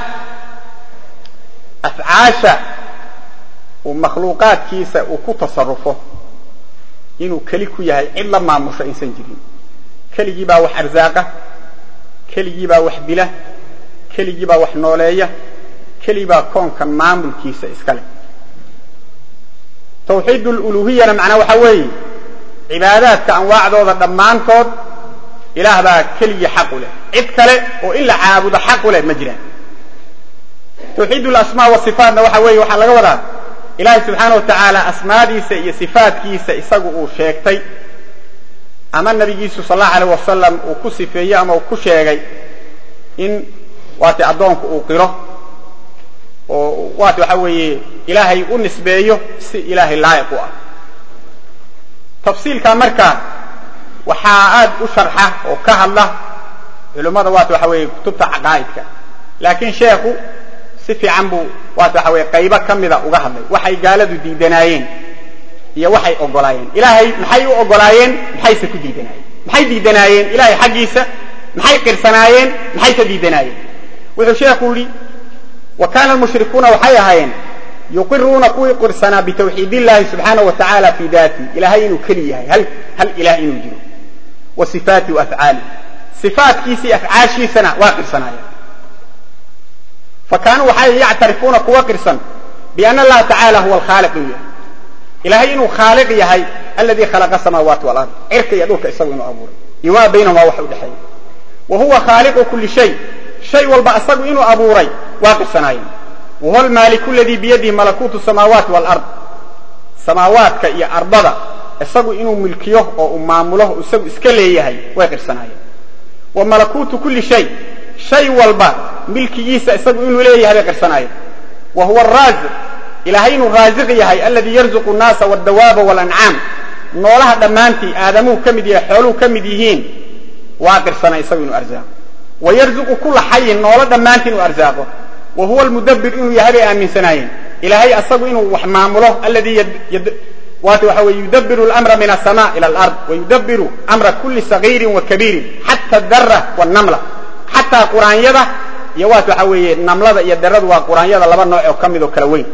afcaasha uu makhluuqaadkiisa uu ku tasarufo inuu keli ku yahay cid la maamusho aysan jirin keligii baa wax arsaaqa keligii baa wax dila keligii baa wax nooleeya keligii baa koonkan maamulkiisa iska leh tawxiid luluhiyana macnaa waxaa weeye cibaadaadka anwaacdooda dhammaantood ilaah baa keligii xaq u leh cid kale oo in la caabudo xaq u leh ma jiraan tawxiid lasmaa wasifaatna waxa weeye waxaa laga wadaa ilaahay subxaana wa tacaala asmaadiisa iyo sifaatkiisa isagu uu sheegtay ama nabigiisu sal allahu aleyh wasalam uu ku sifeeyey ama uu ku sheegay in waati addoonku uu qiro oo waati waxa weeye ilaahay u nisbeeyo si ilaahay laayiq u ah tafsiilkaa marka waxaa aad u sharxa oo ka hadla culimmada waati waxa weeye kutubta caqaa'idka laakiin sheekhu si fiican buu waati waxa weye qaybo ka mida uga hadlay waxay gaaladu diidanaayeen iyo waxay ogolaayeen ilaahay maxay u ogolaayeen maxayse ku diidanaayeen maxay diidanaayeen ilahay xaggiisa maxay qirsanaayeen maxayse diidanaayeen wuxuu sheekhu yidhi wa kaana almushrikuuna waxay ahaayeen yuqiruuna kuwii qirsanaa bitawxiid illahi subxaana wa tacaala fii daati ilahay inuu keli yahay hal hal ilaah inuu jiro wa sifaati wa afcaali sifaatkiisii afcaashiisana waa qirsanaayeen fa kaanuu waxay yactarifuuna kuwa qirsan biana allaha tacaala huwa alkhaaliq inuu yahay ilahay inuu khaaliq yahay aladii khalaqa samaawaati walard cirka iyo dhulka isagu inuu abuuray iyo maa baynahumaa wax u dhexeeya wa huwa khaaliqu kuli shay shay walba isagu inuu abuuray waa qirsanaayeen wahuwa almaaliku aladii biyadihi malakuutu samaawaati walard samaawaadka iyo ardada isagu inuu milkiyo oo uu maamulo isagu iska leeyahay way qirsanaayeen wa malakuutu kuli shay shay walba milkigiisa isagu inuu leeyahay bay qirsanaayeen wa huwa araaziq ilaahay inuu raasiq yahay aladii yarzuqu nnaasa wadawaaba walancaam noolaha dhammaantii aadamuhu ka mid yahay xooluhu ka mid yihiin waa qirsanay isagu inuu arsaaqo wa yarzuqu kula xayin noolo dhammaantii inuu arsaaqo wa huwa almudabbir inuu yahay bay aaminsanaayeen ilaahay asagu inuu wax maamulo aladii waati waxa weye yudabiru lamra min asama ila alard wayudabiru amra kuli sagiirin wa kabiirin xata dara wanamla xataa quraanyada iyo waati waxa weeye namlada iyo daradu waa quraanyada laba nooc oo ka mid oo kala weyn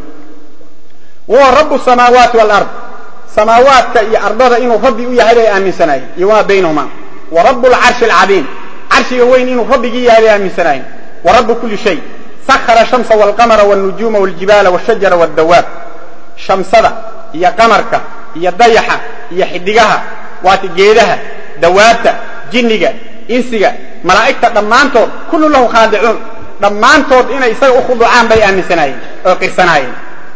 wahuwa rabu samaawaati walard samaawaadka iyo ardada inuu rabbi u yahay bay aaminsanaayeen iyo wamaa baynahuma wa rabu lcarshi alcadiim carshiga weyn inuu rabbigii yahay bay aaminsanaayeen wa rabu kuli shay sakhara shamsa walqamara walnujuuma waljibaala washajara wadawaab shamsada iyo qamarka iyo dayaxa iyo xidigaha waati geedaha dawaabta jinniga insiga malaa'igta dhammaantood kullu lahu khaadicuun dhammaantood inay isaga u khuducaan bay aaminsanaayeen oo qirsanaayeen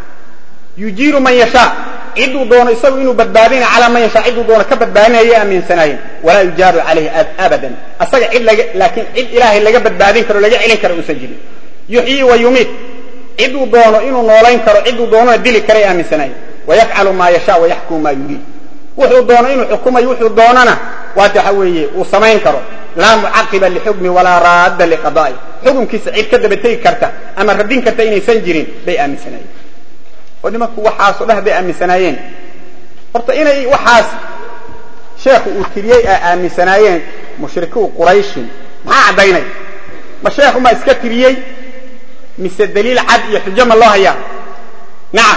yujiiru man yashaa ciduu doono isagu inuu badbaadina calaa man yashaa ciduu doono ka badbaadinayay aaminsanaayeen walaa yujaaru calayhi abadan asaga cid laga laakiin cid ilaahay laga badbaadin karo laga celin karo uusan jirin yuxyii wa yumiit ciduu doono inuu noolayn karo ciduu doonona dili karay aaminsanaayeen wayafcalu maa yashaa wayaxkumu maa yuriid wuxuu doono inuu xukumayo wuxuu doonana waati waxa weeye uu samayn karo laa mucaqiba lixukmi walaa raadda liqada'i xukunkiisa cid ka daba tegi karta ama radin karta inaysan jirin bay aaminsanaayeen oo nimanku waxaasoo dheh bay aaminsanaayeen horta inay waxaas sheekhu uu tiriyey ay aaminsanaayeen mushrikiu qurayshin maxaa caddaynay ma sheekhu maa iska tiriyey mise daliil cad iyo xujo ma loo hayaa nacam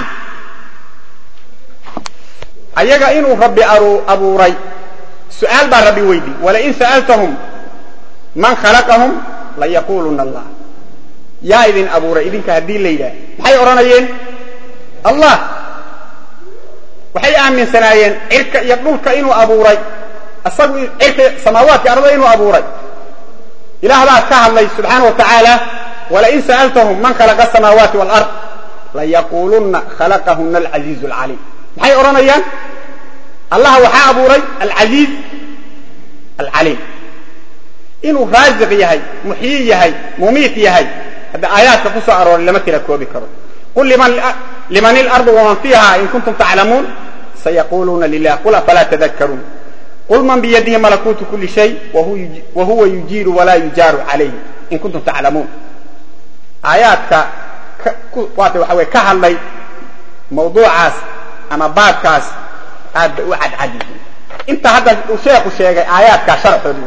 ayaga inuu rabbi abuuray su-aal baa rabbi weydi walain sa'altahum man khalaqahum layaquluna allah yaa idin abuuray idinka haddii la yidhaah maxay odhanayeen allah waxay aaminsanaayeen cirka iyo dhulka inuu abuuray isagu cirka samaawaadka arda inuu abuuray ilaah baa ka hadlay subxaana wa tacaala walain sa'altahum man khalaqa asamaawaati walard layaquluna khalaqahuna alcaziizu alcaliim maxay odhanayaan allah waxaa abuuray alcasiiz alcaliim inuu raasiq yahay muxyi yahay mumiit yahay hadda aayaadka ku soo arooray lama tira koobi karo qul liman ilardu waman fiiha in kuntum taclamuun sayaquluuna lilah qul afalaa tadakaruun qul man biyadihi malakuutu kuli shay wa huwa yujiiru walaa yujaaru calayh in kuntum taclamuun aayaadka waata waxa weye ka hadlay mawduucaas ama baabkaas aad bay u cadcad yihiin inta hadda uu sheekhu sheegay aayaadkaa sharxooda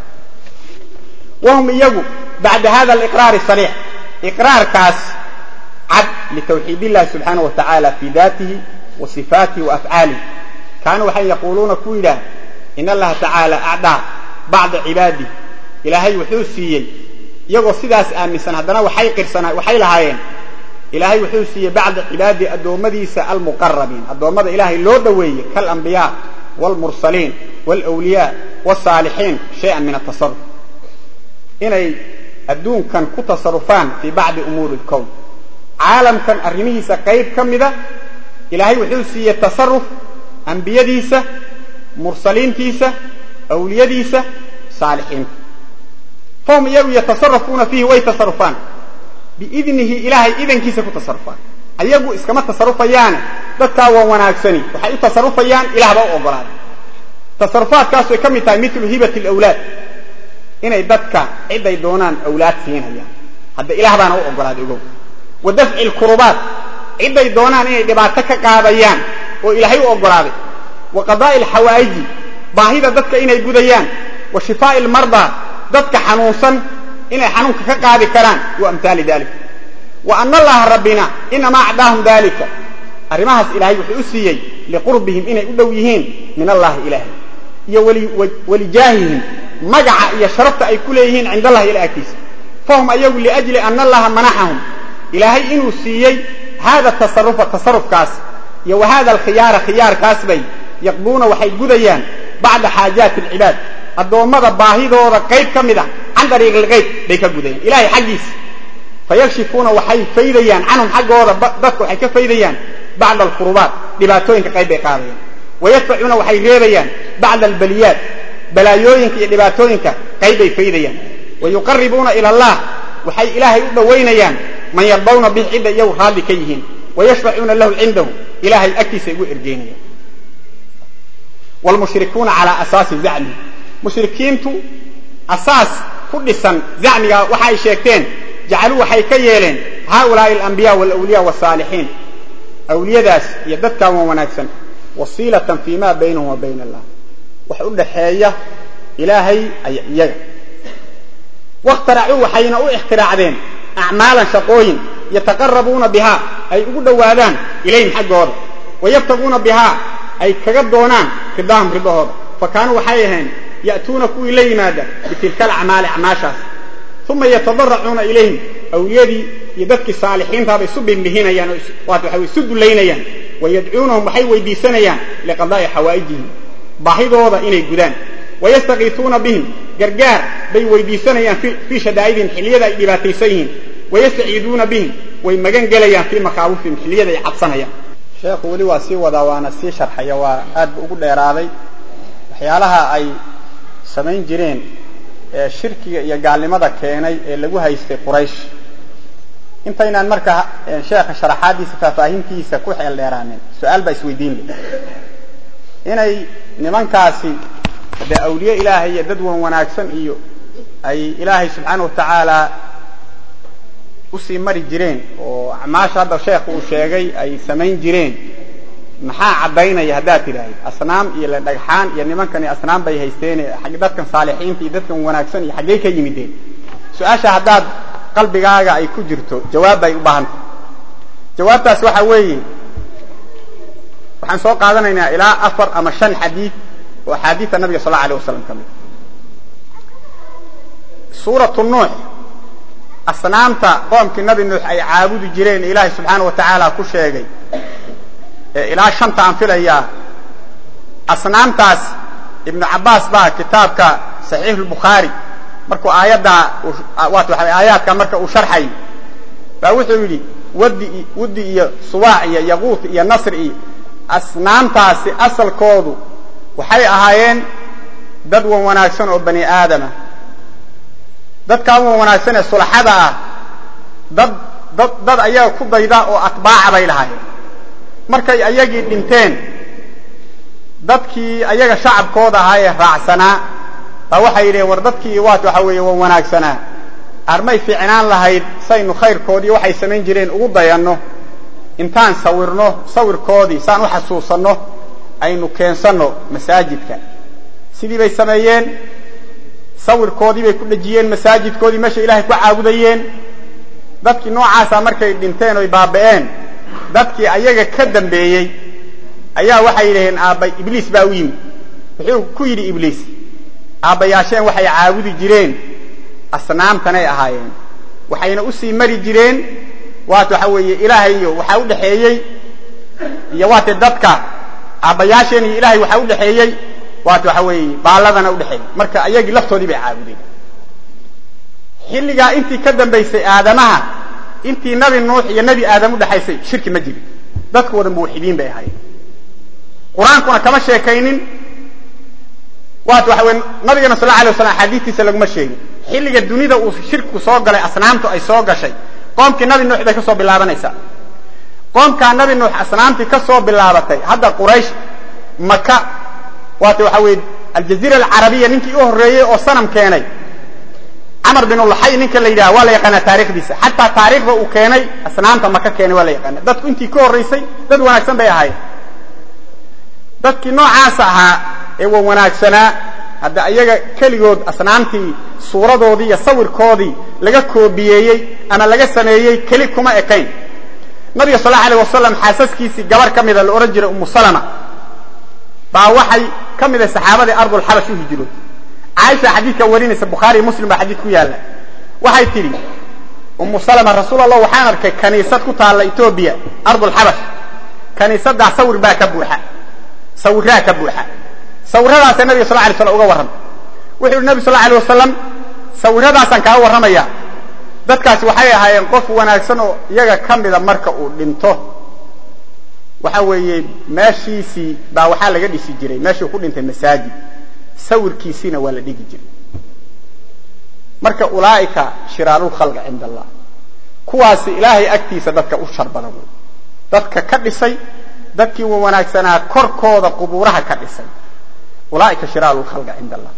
wahum iyagu bacda hada aliqraari sariix iqraarkaas cad litawxiid illahi subxaana wa tacaala fii daatihi wa sifaatihi wa afcaalihi kaanuu waxay yaquuluuna ku yidhaah in allaha tacaala acdaa bacda cibaadih ilaahay wuxuu siiyey iyagoo sidaas aaminsan haddana waxay qirsanaa waxay lahaayeen ilaahay wuxuu siiyey bacda cibaadihi addoommadiisa almuqarabiin addoommada ilaahay loo dhoweeyey kaalambiyaa waalmursaliin waalwliyaa waalsaalixiin shay-an min atasaruf inay adduunkan ku tasarufaan fii bacdi umuuri lkown caalamkan arrimihiisa qayb ka mida ilaahay wuxuu siiyey tasaruf ambiyadiisa mursaliintiisa awliyadiisa saalixiinta fahum iyagu yatasarafuuna fiihi way tasarufaan biidnihi ilaahay idankiisa ku tasarufaan ayagu iskama tasarufayaane dadkaa waa wanaagsani waxay u tasarufayaan ilaah baa u ogolaaday tasarufaadkaasay ka mid tahay milu hibati lawlaad inay dadka ciday doonaan awlaad siinayaan hadda ilaah baana u ogolaaday ogow wa dafci lkurubaat ciday doonaan inay dhibaato ka qaadayaan oo ilaahay u ogolaaday wa qadaa'i alxawaa'iji baahida dadka inay gudayaan wa shifaa'i almardaa dadka xanuunsan inay xanuunka ka qaadi karaan wa amhaali dalik wa ana allaha rabbina inamaa acdaahum dalika arrimahaas ilaahay wuxuu u siiyey liqurbihim inay u dhow yihiin min allahi ilaahay iyo walijaahihim magaca iyo sharafta ay ku leeyihiin cind allahi ila agtiisa fahum ayagu liajli ana allaha manaxahum ilaahay inuu siiyey hada tasarufa tasarufkaas iyo wa hada alkhiyaara khiyaarkaas bay yaqduuna waxay gudayaan bacda xaajaati alcibaad addoommada baahidooda qayb ka mid a can dariiqi lgayb bay ka gudayaan ilahay xaggiisa fayakshifuuna waxay faydayaan canhum xaggooda dadka waxay ka faydayaan bacda alkurubaat dhibaatooyinka qayb bay qaadayaan wayadfacuuna waxay reebayaan bacda albaliyaat balaayooyinka iyo dhibaatooyinka qayb bay faydayaan wayuqaribuuna ila allah waxay ilaahay u dhowaynayaan man yardawna bih cidda iyagu raalli ka yihiin wayashfacuuna lahu cindahu ilahay agtiisa ugu ergeynayaan wlmushrikuuna calaa asaasi zacmi mushrikiintu asaas ku dhisan zacmiga waxa ay sheegteen jacaluu waxay ka yeeleen haaulaai alambiya walawliya wasaalixiin awliyadaas iyo dadkaa wan wanaagsan wasiilatan fi ma baynahum wa bayna allah wax u dhaxeeya ilaahay iyaga wakhtaracuu waxayna u ikhtiraacdeen acmaalan shaqooyin yataqarabuuna bihaa ay ugu dhowaadaan ilayhim xaggooda wayabtaguuna bihaa ay kaga doonaan ridaahum ridahooda fa kaanuu waxay ahayn ya'tuuna kuwii la yimaada bitilka alacmaali acmaashaas uma yatadaracuuna ilayhim awliyadii iyo dadkii saalixiintaabay isu bimbihinayaan oo waata waxa isu dullaynayaan wayadcuunahum waxay weydiisanayaan liqadaa'i xawaa'ijihim baahidooda inay gudaan wayastakiisuuna bihim gargaar bay weydiisanayaan fii shadaa'idihim xilliyada ay dhibaataysan yihiin wayastaciiduuna bihim way magan gelayaan fii makaawifihim xilliyada ay cabsanayaan sheekhu weli waa sii wadaa waana sii sharxaya waa aad bu ugu dheeraaday waxyaalaha ay samayn jireen ee shirkiga iyo gaalnimada keenay ee lagu haystay quraysh intaynaan marka sheekha sharaxaadiisa faahfaahintiisa ku xeel dheeraanin su-aal baa isweydiin leh inay nimankaasi dee awliye ilaahay iyo dad wan wanaagsan iyo ay ilaahay subxaana wa tacaala usii mari jireen oo acmaasha hadda sheekhu uu sheegay ay samayn jireen maxaa caddaynaya haddaad tidhaahid asnaam iyo le dhagxaan iyo nimankani asnaam bay haysteene dadkan saalixiinta iyo dadkan wanaagsan iyo xaggey ka yimideen su-aasha haddaad qalbigaaga ay ku jirto jawaab bay u baahantay jawaabtaas waxa weeye waxaan soo qaadanaynaa ilaa afar ama shan xadiid oo axaadiida nabiga sal alla alay wasalam ka mid suuratu nuux asnaamta qoomkii nabi nuux ay caabudi jireen ilaahay subxaana wa tacaala ku sheegay ilaa shanta aan filayaa asnaamtaas ibnu cabbaas baa kitaabka saxiix lbukhaari markuu aayaddaa waat waxa aayaadka marka uu sharxay baa wuxuu yidhi wadi wuddi iyo subaac iyo yaquut iyo nasri iyo asnaamtaasi asalkoodu waxay ahaayeen dad wan wanaagsan oo bani aadama dadkaa wan wanaagsan ee sulaxada ah dad dad dad ayaga ku dayda oo atbaaca bay lahaayeen markay ayagii dhinteen dadkii ayaga shacabkooda ahaa ee raacsanaa baa waxay yidhaheen war dadkii waat waxa weeye waa wanaagsanaa armay fiicnaan lahayd saynu khayrkoodii waxay samayn jireen ugu dayanno intaan sawirno sawirkoodii saan u xasuusanno aynu keensanno masaajidka sidii bay sameeyeen sawirkoodii bay ku dhejiyeen masaajidkoodii meesha ilaahay ku caabudayeen dadkii noocaasa markay dhinteen oy baaba'een dadkii ayaga ka dambeeyey ayaa waxay yidhaheen aabba ibliis baa u yimi wuxuu ku yidhi ibliis aabbayaasheen waxay caabudi jireen asnaamtanay ahaayeen waxayna usii mari jireen waat waxa weeye ilaahayo waxaa u dhexeeyey iyo waate dadka aabbayaasheen iyo ilaahay waxaa u dhexeeyey waat waxa weeye baalladana udhexeeyey marka ayagii laftoodii bay caabudeen xilligaa intii ka dambaysay aadamaha intii nabi nuux iyo nebi aadam udhexaysay shirki ma jirin dadku wada muwaxidiin bay ahaayeen qur-aankuna kama sheekaynin waat waxa weye nabigana sal la alay waslam axaadiistiisa laguma sheegin xilliga dunida uu shirkigu soo galay asnaamtu ay soo gashay qoomkii nabi nuux bay ka soo bilaabanaysaa qoomkaa nabi nuux asnaamtii ka soo bilaabatay hadda quraysh maka waata waxa weeye aljaziira alcarabiya ninkii u horreeyey oo sanam keenay camar bin ulaxay ninka la yidhaha waa la yaqaanaa taarikhdiisa xataa taariikhda uu keenay asnaamta maka keenay waa la yaqaana dadku intii ka horraysay dad wanaagsan bay ahaayeen dadkii noocaasa ahaa ee wa wanaagsanaa hadda ayaga keligood asnaamtii suuradoodii iyo sawirkoodii laga koobiyeeyey ama laga sameeyey keli kuma ekayn nabiga sal allau alay wasalam xaasaskiisii gabar ka mida la odhan jiray umu salama baa waxay ka mid ah saxaabadii ardulxabash u hijrood caaisha xadiidka warinaysa bukhaari muslim baa xadiid ku yaalla waxay tidhi umu salama rasuul allah waxaan arkay kaniisad ku taalla etoobiya ardulxabash kaniisaddaa sawir baa ka buuxa sawiraa ka buuxa sawiradaasa nabiga sal lay slam uga warram wuxuu yihi nabi sal alay wasalam sawiradaasaan kaa warramaya dadkaasi waxay ahaayeen qof wanaagsan oo iyaga ka mida marka uu dhinto waxa weeye meeshiisii baa waxaa laga dhisi jiray meeshuu ku dhintay masaajid sawirkiisiina waa la dhigi jiray marka ulaa'ika shiraarulkhalqi cinda allah kuwaasi ilaahay agtiisa dadka u shar badan wey dadka ka dhisay dadkii wa wanaagsanaa korkooda qubuuraha ka dhisay ulaaika shiraaru lkhalqi cinda allah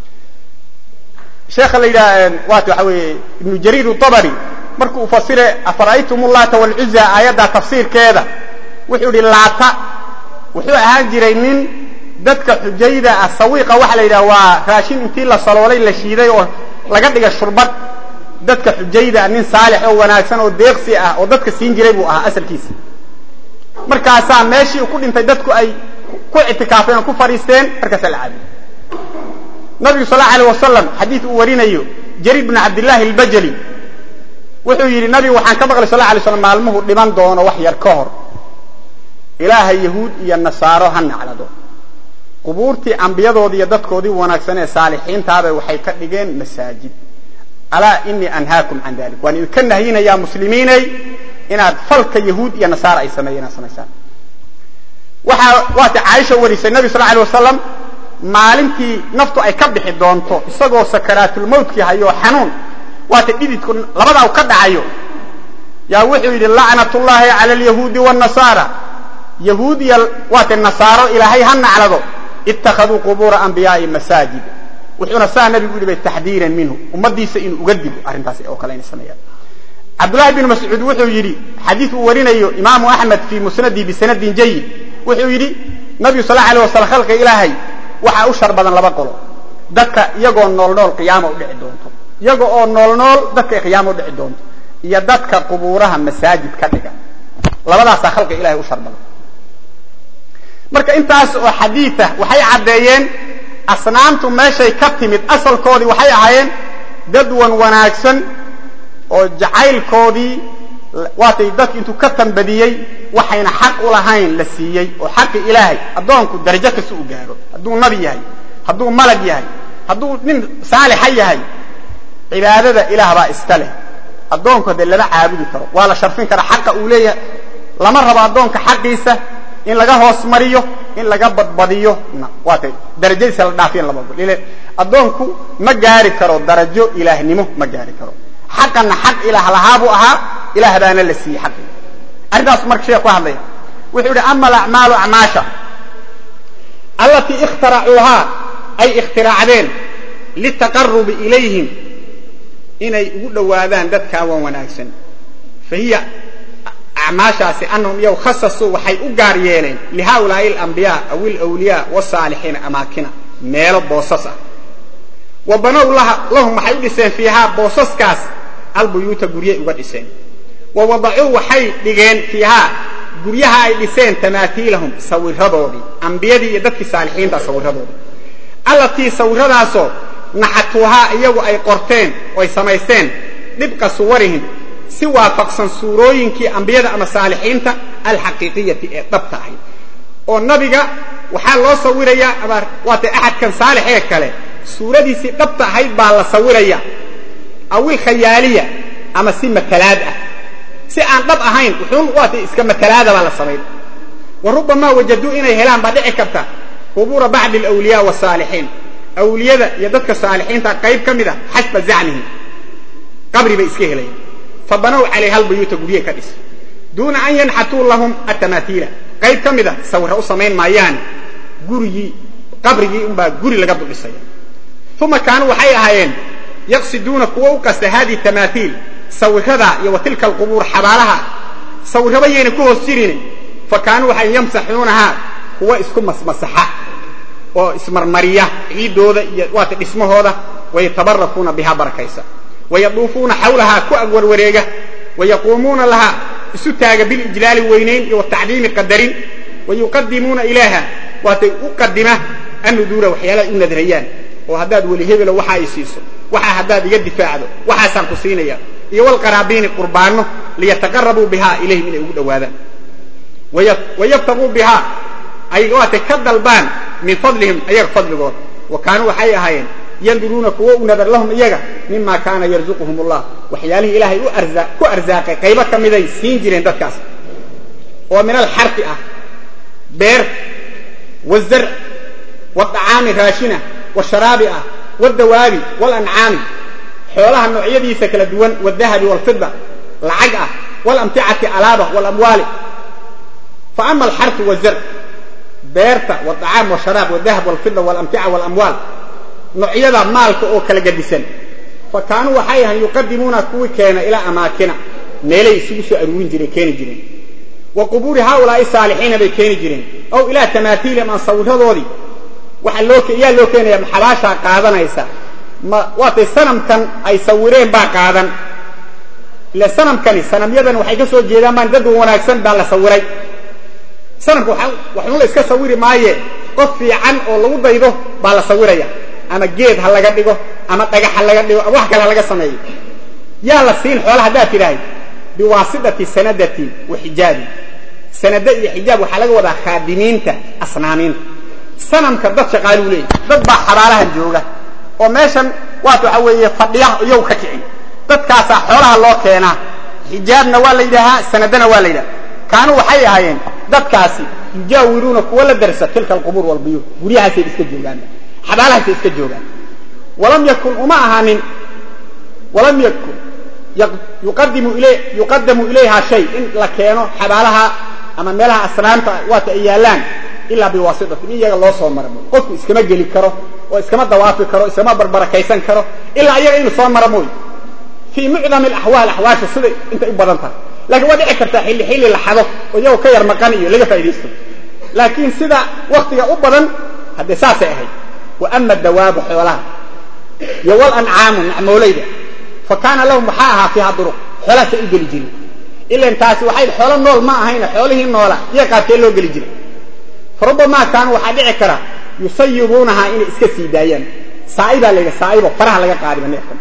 sheekha la yidhaha waat waxa weeye ibnu jariir utabari markuu u fasire afara'aytum llaata walcuza aayadda tafsiirkeeda wuxuu yihi laata wuxuu ahaan jiray nin dadka xujayda ah sawiiqa waxa la yidhaha waa raashin intii la saloolay la shiiday oo laga dhigay shurbad dadka xujayda ah nin saalix oo wanaagsan oo deeqsi ah oo dadka siin jiray buu ahaa asalkiisa markaasaa meeshii uu ku dhintay dadku ay ku ictikaafeen oo ku fadhiisteen markaasaa la caabuday nabigu sal allau alay wasalam xadiid uu warinayo jariir bn cabdillahi albajali wuxuu yidhi nabigu waxaan ka maqlay sal la alay slam maalmuhu dhiman doono wax yar ka hor ilaahay yahuud iyo nasaaro ha naclado qubuurtii ambiyadoodii iyo dadkoodii wanaagsan ee saalixiintaaba waxay ka dhigeen masaajid alaa inii anhaakum can dalik waan idinka nahyinayaa muslimiinay inaad falka yahuud iyo nasaara ay sameeyeen inaad samaysaan waxaa waata caaisha warisay nabi sal alay wasalam maalintii naftu ay ka bixi doonto isagoo sakaraatulmawtkii hayo xanuun waata dhididku labadaa u ka dhacayo yaa wuxuu yidhi lacnatullaahi cala alyahuudi wanasaara yahuud iyo waata nasaaro ilaahay ha naclado ittakhaduu qubuura anbiyaai masaajid wuxuuna saa nabigu yidhi bay taxdiiran minhu ummadiisa inuu uga digo arrintaas oo kale inay sameeyaan cabdullahi bn mascuud wuxuu yidhi xadiid uu warinayo imaamu axmed fii musnadii bisanadin jayid wuxuu yidhi nabigu sal alay waslam khalqiga ilaahay waxaa u shar badan laba qolo dadka iyagoo nool nool qiyaama u dhici doonto iyaga oo nool nool dadka qiyaama u dhici doonto iyo dadka qubuuraha masaajid ka dhiga labadaasaa khalqiga ilahay u shar badan marka intaas oo xadiiah waxay caddeeyeen asnaamtu meeshay ka timid asalkoodii waxay ahaayeen dad wan wanaagsan oo jacaylkoodii waatay dadki intuu ka tambadiyey waxayna xaq u lahayn la siiyey oo xaqi ilaahay addoonku darajo kasta u gaaro hadduu nabi yahay hadduu malag yahay hadduu nin saalixa yahay cibaadada ilaah baa iska leh addoonku haddee lama caabudi karo waa la sharfin karaa xaqa uu leeyahay lama rabo addoonka xaqiisa in laga hoos mariyo in laga badbadiyo waatay darajadiisa la dhaafiyan lama ogol ile addoonku ma gaari karo darajo ilaahnimo ma gaari karo xaqanna xaq ilaah lahaa buu ahaa ilaah baana la siiyey xaqii arrintaas marka sheekh ku hadlaya wuxuu yihi ama alacmaalu acmaasha allatii ikhtaracuuhaa ay ikhtiraacdeen litaqarubi ilayhim inay ugu dhowaadaan dadkaa wan wanaagsan fa hiya acmaashaasi anahum iyaw khasasuu waxay u gaar yeeleen lihaulaai alambiyaa aw ilawliyaa wasaalixiina amaakina meelo boosas ah wa banow lahum waxay u dhiseen fiihaa boosaskaas albuyuuta guryay uga dhiseen wa wadacuu waxay dhigeen fiihaa guryaha ay dhiseen tamaatiilahum sawiradoodii ambiyadii iyo dadkii saalixiinta sawiradoodii allatii sawiradaasoo naxatuuhaa iyagu ay qorteen oo ay samaysteen dhibqa suwarihim si waafaqsan suurooyinkii ambiyada ama saalixiinta alxaqiiqiyati ee dhabta ahayd oo nabiga waxaa loo sawirayaa ama waatay axadkan saalix ee kale suuradiisii dhabta ahayd baa la sawiraya awil khayaaliya ama si matalaad ah si aan dhab ahayn wuxuun waatay iska matalaada baa la samayn wa rubamaa wajaduu inay helaan baa dhici karta qubuura bacdi alawliyaa wasaalixiin awliyada iyo dadka saalixiinta qayb ka mid a xasba zacmihim qabri bay iska helayaan fa banow calayha albuyuuta gurye ka dhis duuna an yanxatuu lahum atamaatiila qayb ka mid a sawira u samayn maayaane gurigii qabrigii unbaa guri laga duldhisaya uma kaanuu waxay ahaayeen yaqsiduuna kuwa u qasta haadihi tamaatiil sawiradaa iyo wa tilka alqubuur xabaalaha sawiraba yayna ku hoos jirin fa kaanuu waxay yamsaxuunahaa kuwa isku masmasaxa oo ismarmariya ciiddooda iyo waata dhismahooda wayatabarakuuna bihaa barakaysa wayaduufuuna xawlahaa ku agwarwareega wayaquumuuna lahaa isu taaga bilijlaali weynayn iyo watacdiimi qadarin wayuqadimuuna ilaaha waatay u qadima annuduura waxyaalaha u nadrayaan oo haddaad weli hebelo waxa ay siiso waxaa haddaad iga difaacdo waxaasaan ku siinaya iyo walqaraabiini qurbaano liyataqarabuu bihaa ilayhim inay ugu dhowaadaan wayabtaguu bihaa ay waatay ka dalbaan min fadlihim ayaga fadligooda wa kaanuu waxay ahaayeen yanduruuna kuwo u nadar lahum iyaga mima kaana yarzuquhum allah waxyaalihii ilaahay ku arsaaqay qaybo ka miday siin jireen dadkaas oo min alxarfi ah beer wazarc wadacaami raashina washaraabi ah wadawaabi walancaami xoolaha noocyadiisa kala duwan wadahabi walfida lacag ah walamticati alaaba walamwaali fa ama alxarfu wazarc beerta wadacaam washaraab wadahab walfida walamtica walamwaal noocyada maalka oo kala gadisan fa kaanuu waxay ahayn yuqadimuuna kuwii keena ilaa amaakina meelay isugu soo aruurin jireen keeni jireen wa qubuuri haaulaai saalixiina bay keeni jireen aw ilaa tamaatiilihim aan sawiradoodii waxaa loo yaa loo keenaya maxabaashaa qaadanaysa ma waatay sanamkan ay sawireen baa qaadan ile sanamkani sanamyadan waxay ka soo jeedaan baan dad wanaagsan baa la sawiray sanamka waxun la iska sawiri maaye qof fiican oo lagu daydo baa la sawiraya ama geed ha laga dhigo ama dhagax ha laga dhigo ama wax kale ha laga sameeyo yaa la siin xoola haddaad tidhahay biwaasidati sanadatin wa xijaabin sanada iyo xijaab waxaa laga wadaa khaadimiinta asnaamiinta sanamka dad shaqaaluu leeyahy dad baa xabaalahan jooga oo meeshan waata waxa weeye fadhiya iyagu ka kicin dadkaasaa xoolaha loo keenaa xijaabna waa la yidhaahaa sanadana waa la yidhaha kaanuu waxay ahaayeen dadkaasi yujaawiruuna kuwa la darsa tilka alqubuur walbuyuut guryahaasay iska joogaan xabaalahaasay iska joogaan walam yakun uma ahaanin walam yakun yuqadimu ilay yuqadamu ilayha shay in la keeno xabaalaha ama meelaha asnaamta waata ay yaallaan ilaa biwaasitatin in iyaga loo soo mara qofku iskama geli karo oo iskama dawaafi karo iskama barbarakaysan karo ilaa iyaga inuu soo mara mooy fii mucdami alaxwaal axwaasha siday intay u badan tahay lakiin waa dhici kartaa xilli xilli la xado oo iyagoo ka yar maqan iyo laga faa'idaysto laakiin sida waktiga u badan haddee saasay ahayd wa ama dawaabu xoolaha iyo walancaamu nacmoolayda fa kaana lahum waxaa ahaa fiiha duruq xoolahaasay u geli jirin ilan taasi waxay xoolo nool ma ahayna xoolihii noola iyo qaabkee loo geli jiray farubamaa kaanu waxaa dhici kara yusayibuunahaa inay iska sii daayaan saa'ibaa la yidhi saa'ibo faraha laga qaadiba neefkan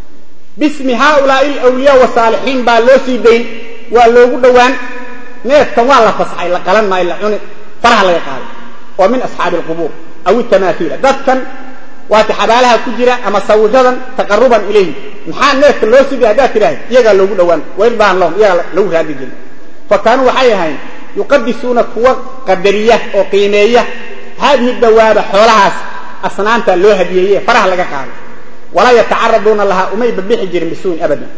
bismi haaulaai alawliyaa wasaalixiin baa loo sii dayn waa loogu dhowaan neefkan waa la fasxay la qalan maayo la cuni faraha laga qaaday oo min asxaabi alqubuur aw itamaathiila dadkan waata xabaalaha ku jira ama sawiradan taqaruban ilayhi maxaa neefka loo sii day haddaad tidhahay iyagaa loogu dhowaan wairbaan lahum iyagaa lagu raadi jirin fa kaanuu waxay ahayn yuqadisuuna kuwa qadariya oo qiimeeya haadihi dawaaba xoolahaas asnaanta loo hadiyeeye faraha laga qaado walaa yatacaraduuna lahaa umay bambixi jirin bisuuin abadan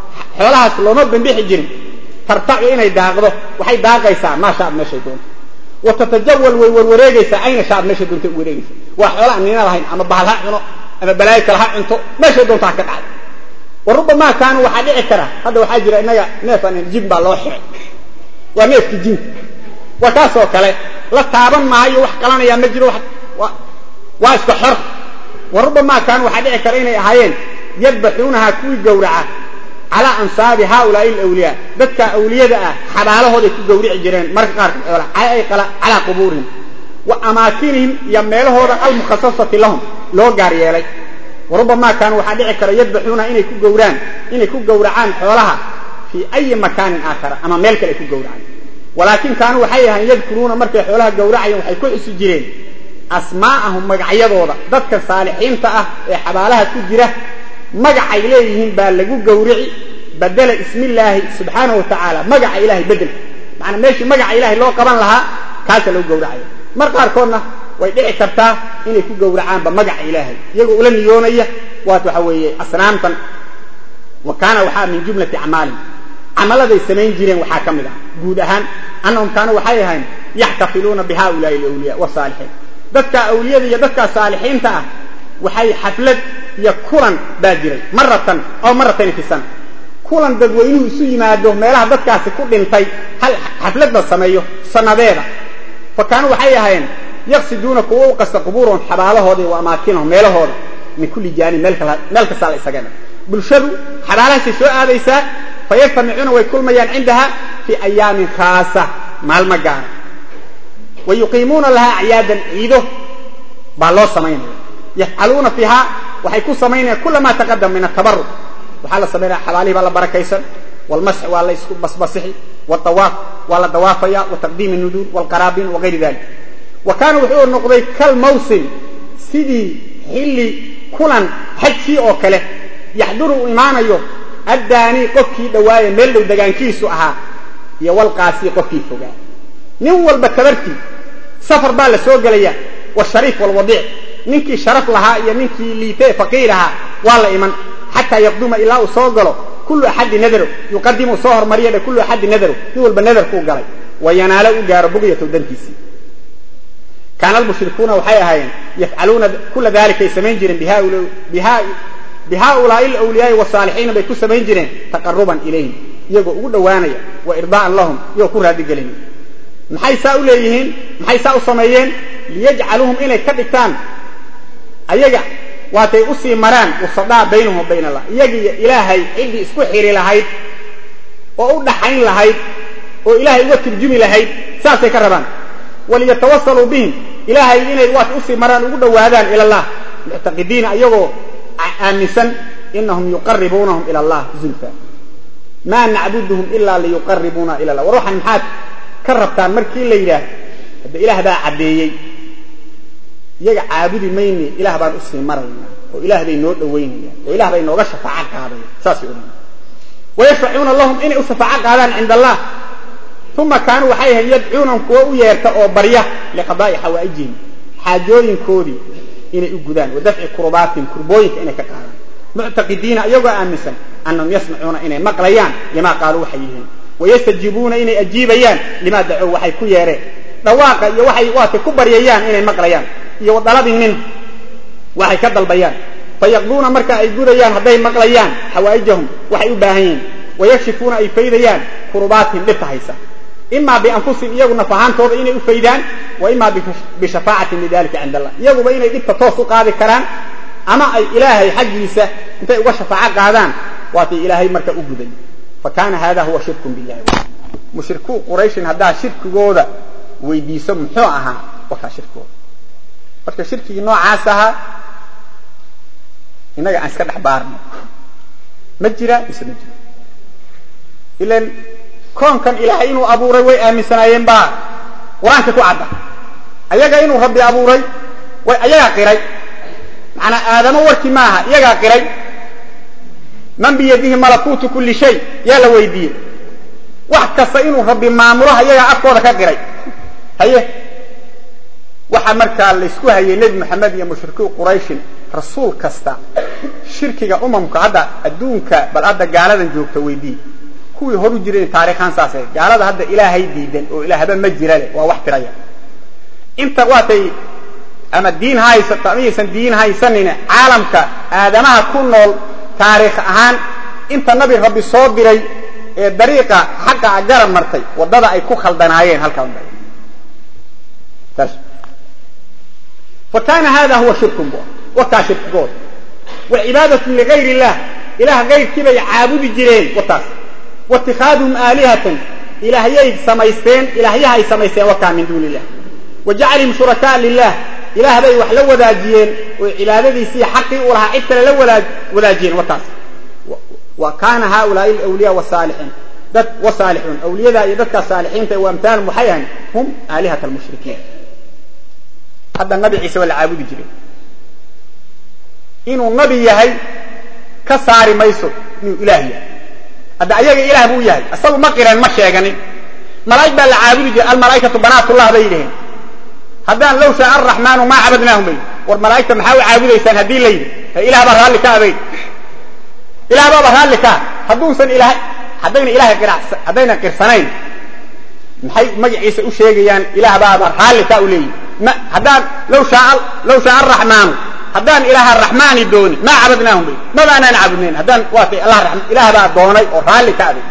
xoolahaas looma bambixi jirin tartacu inay daaqdo waxay daaqaysaa maashaad meeshay doonto wa tatajawal way warwareegaysaa ayna shaad meesha doonta u wareegaysa waa xoola aan nina lahayn ama bahal ha cuno ama balaayo kale ha cunto meeshay doonta ha ka dhacdo wa rubamaa kaanu waxaa dhici kara hadda waxaa jira innaga neefan jin baa loo xiray waa neefki jinka waa kaasoo kale la taaban maayo wax qalanayaa ma jiro waa iska xor wa rubamaa kaanu waxaa dhici kara inay ahaayeen yadbaxuunahaa kuwii gowraca calaa ansaabi haaulaai alawliyaa dadka awliyada ah xabaalahooday ku gawrici jireen marka qaarkood xoola calaa qubuurihim wa amaakinihim iyo meelahooda almukhasasati lahum loo gaar yeelay wa rubamaa kaanu waxaa dhici kara yadbaxuunaha inay ku gowraan inay ku gowracaan xoolaha fii ayi makaanin aakhara ama meel kale ay ku gowracaan walaakin kaanuu waxay ahayn yadkuruuna markay xoolaha gowracayeen waxay ku xusi jireen asmaa'ahum magacyadooda dadka saalixiinta ah ee xabaalaha ku jira magacay leeyihiin baa lagu gowrici badela ismillaahi subxaanahu wa tacaala magaca ilahay bedelka macanaa meeshii magaca ilaahay loo qaban lahaa kaasa lagu gowracaya mar qaarkoodna way dhici kartaa inay ku gowracaanba magaca ilaahay iyagoo ula niyoonaya waat waxa weeye asnaamtan wa kaana waxaa min jumlati acmaalihim camaladay samayn jireen waxaa ka mid ah guud ahaan annahum kaanuu waxay ahayn yaxtafiluuna bi haulaai alawliya wasaalixiin dadka awliyada iyo dadka saalixiinta ah waxay xaflad iyo kulan baa jiray maratan oo maratayn fi sana kulan dadweynuhu isu yimaado meelaha dadkaasi ku dhintay hal xaflad la sameeyo sanadeeda fa kaanuu waxay ahaayeen yaqsiduuna kuwa u qasta qubuurahum xabaalahooda wa amaakinahum meelahooda min kulli jaanib meel kastaa la isaga dha bulshadu xabaalahaasay soo aadaysaa fayajtamicuuna way kulmayaan cindaha fii ayaamin khaasa maalmo gaara wa yuqiimuuna lahaa acyaadan ciido baa loo samaynaya yafcaluuna fiiha waxay ku samaynayaan kula maa taqadama min atabaruc waxaa la samaynaya xabaalihii baa la barakaysan walmasx waa la isku basbasixi wadawaaf waa la dawaafaya wa taqdiimi nuduur walqaraabin wagayri dalik wa kaana wuxuu noqday kal mawsim sidii xilli kulan xajkii oo kale yaxduru uu imaanayo addaanii qofkii dhawaaye meel dhow degaankiisu ahaa iyo walqaasii qofkii fogaa nin walba tabartii safar baa la soo gelaya washariif walwadiic ninkii sharaf lahaa iyo ninkii liitee faqiir ahaa waa la iman xataa yaqduma ilaa uu soo galo kullu axadi nadaro yuqadimu soo hormariya dhe kullu axadi nadaro nin walba nadarkuu galay wa yanaalo u gaaro bugyatow dantiisii kaana almushrikuuna waxay ahaayeen yafcaluuna kula dalikay samayn jireen bihaulaai alawliyaai wasaalixiina bay ku samayn jireen taqaruban ilayhim iyagoo ugu dhowaanaya wa irdaa'an lahum iyagoo ku raadigelinaya maxay saa u leeyihiin maxay saa u sameeyeen liyajcaluuhum inay ka dhigtaan ayaga waatay usii maraan wasadaa baynahum wa bayn allah iyagiiyo ilaahay ciddii isku xiri lahayd oo u dhaxayn lahayd oo ilaahay uga turjumi lahayd saasay ka rabaan waliyatawasaluu bihim ilaahay inay waat usii maraan ugu dhowaadaan ila allah muctaqidiina iyagoo aaminsan inahum yuqaribuunahum ila allah zulfa maa nacbuduhum ilaa liyuqaribuuna ila allah war waxaan maxaad ka rabtaan markii la yidhaah hadda ilaah baa caddeeyey iyaga caabudi mayne ilaah baan usii maraynaa oo ilaah bay noo dhowaynayaan oo ilah bay nooga shafaaco qaadayaan saasay odhan wayashfacuuna lahum inay u shafaaco qaadaan cinda allah uma kaanuu waxay ahayn yadcuunahum kuwa u yeerta oo barya liqadaa'i xawaa'ijihim xaajooyinkoodii inay u gudaan wa dafci kurbaatihim kurbooyinka inay ka qaadaan muctaqidiina iyagoo aaminsan annahum yasmacuuna inay maqlayaan limaa qaaluu waxay yihiin wayastajiibuuna inay ajiibayaan limaa dacow waxay ku yeereen dhawaaqa iyo waxay waatay ku baryayaan inay maqlayaan iyo wa dalabin minhu waxay ka dalbayaan fayaqduuna marka ay gudayaan hadday maqlayaan xawaa'ijahum waxay u baahan yihiin wayakshifuuna ay faydayaan kurubaatihim dhibka haysa imaa bianfusihim iyagu naf ahaantooda inay u faydaan wa imaa bishafaacatin lidalika cinda allah iyaguba inay dhibka toos u qaadi karaan ama ay ilaahay xaggiisa intay uga shafaaco qaadaan waatay ilaahay marka u guday fa kaana hada huwa shirkun billahi mushrikuu qurayshin haddaa shirkigooda weydiiso muxuu ahaa wakaa shirkigooda marka shirkigii noocaas ahaa innaga aan iska dhex baarno ma jira mise ma jiro ilan koonkan ilaahay inuu abuuray way aaminsanaayeen baa qur-aanka ku cadda ayaga inuu rabbi abuuray way ayagaa qiray macanaa aadamo warkii maaha iyagaa qiray man biyadihi malakuutu kulli shay yaa la weydiiyey wax kasta inuu rabbi maamulo ayagaa afkooda ka qiray haye waxaa markaa laysku hayay nebi moxamed iyo mushrikiin qurayshin rasuul kasta shirkiga umamka hadda adduunka bal hadda gaaladan joogta weydii kuwii horu jiray taarikhaan saasay gaalada hadda ilaahay diidan oo ilaahba ma jira leh waa wax tiraya inta waatay ama diin ha haysato ama yaysan diin haysanina caalamka aadamaha ku nool taariikh ahaan inta nabi rabbi soo diray ee dariiqa xaqa a garab martay waddada ay ku khaldanaayeen halkaa unba taas fa kaana hada huwa shirkun bu wataa shirkigood wa cibaadatu ligayr illah ilaah gayrkii bay caabudi jireen wataas wa itikaaduhum aalihatan ilaahyay samaysteen ilaahyaha ay samaysteen wakaa min duuni illah wa jacalihim shurakaa lilah ilaah bay wax la wadaajiyeen oo cibaadadiisii xaqii u lahaa cid kale la wadaajiyeen wataas wa kaana haulaai alawliya wasaalixiin dad wasaalixuun awliyadaa iyo dadkaa saalixiinta wa amtaalum waxay ahayn hum aalihat almushrikiin hadda nabi ciise waa la caabudi jiray inuu nabi yahay ka saari mayso inuu ilaah yahay hadda ayaga ilaah buu yahay isagu ma qireen ma sheeganin malaa'ig baa la caabudi jiray almalaa'ikatu banaatullah bay yidhaheen haddaan low shaa araxmaanu maa cabadnaahum bay war malaa'igta maxaa u caabudaysaan haddii la yidhi ilah baa raalli ka abayd ilah baaba raalli kaa hadduusan ilaah haddayna ilahay haddayna qirsanayn maxay magaciisa u sheegayaan ilaah baaba raalli kaa u leeyihi ma haddaan low shaa low shaa araxmaanu haddaan ilaah araxmaani dooni maa cabadnaahum bay mabaanaan caabudnayn haddaan waatay allah ilaah baa doonay oo raalli ka abay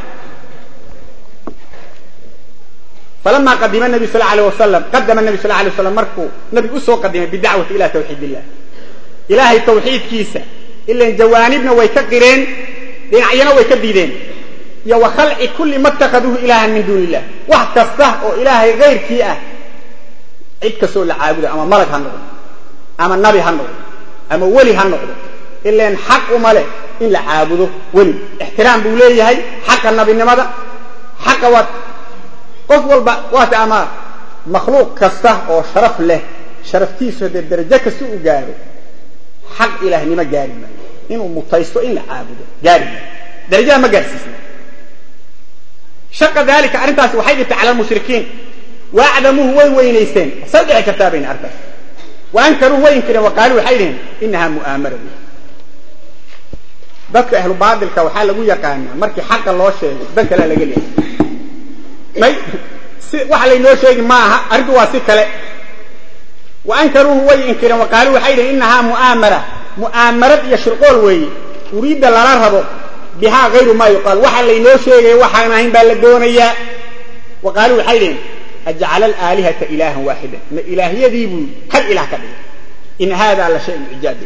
falama qadima nabi sal alيه wasalam qadama nabi sal alay waslam markuu nabigu usoo qadimay bidacwati ila tawxiid illah ilaahay tawxiidkiisa ilan jawaanibna way ka qireen dhinacyana way ka diideen iyo wa khalci kulli ma اtakaduuhu ilahan min duuni illah wax kasta oo ilaahay gayrkii ah cid kastoo la caabuda ama malag ha noqdo ama nabi ha noqdo ama weli ha noqdo ilan xaq uma leh in la caabudo weli ixtiraam buu leeyahay xaqa nabinimada xaqa waa qof walba waata ama makhluuq kasta oo sharaf leh sharaftiisu haddee darajo kasta u gaaro xaq ilaahnimo gaari maayo inuu mutaysto in la caabudo gaari maayo darajada ma gaarsiisna shaqa dalika arrintaasi waxay dhibtay cala almushrikiin waacdamuuhu way weynaysteen say dhici kartaa bayna arkaas wa ankaruuhu way inkireen wa qaaluu waxay dhiheen inahaa mu'aamara dadka ahlu baatilka waxaa lagu yaqaanaa markii xaqa loo sheego dan kalea laga leehay may si waxa laynoo sheegi maaha arrintu waa si kale wa ankaruuhu way inkireen wa qaaluu waxay dhiheen inahaa mu'aamara mu'aamarad iyo shirqool weeye uriidda lala rabo bihaa hayru maa yuqaal waxa laynoo sheegaya waxaan ahayn baa la doonayaa wa qaaluu waxay dhiheen ajcala alaalihata ilaahan waaxidan ma ilaahyadii buu hal ilaah ka dhigay in haadaa la shayun cijaab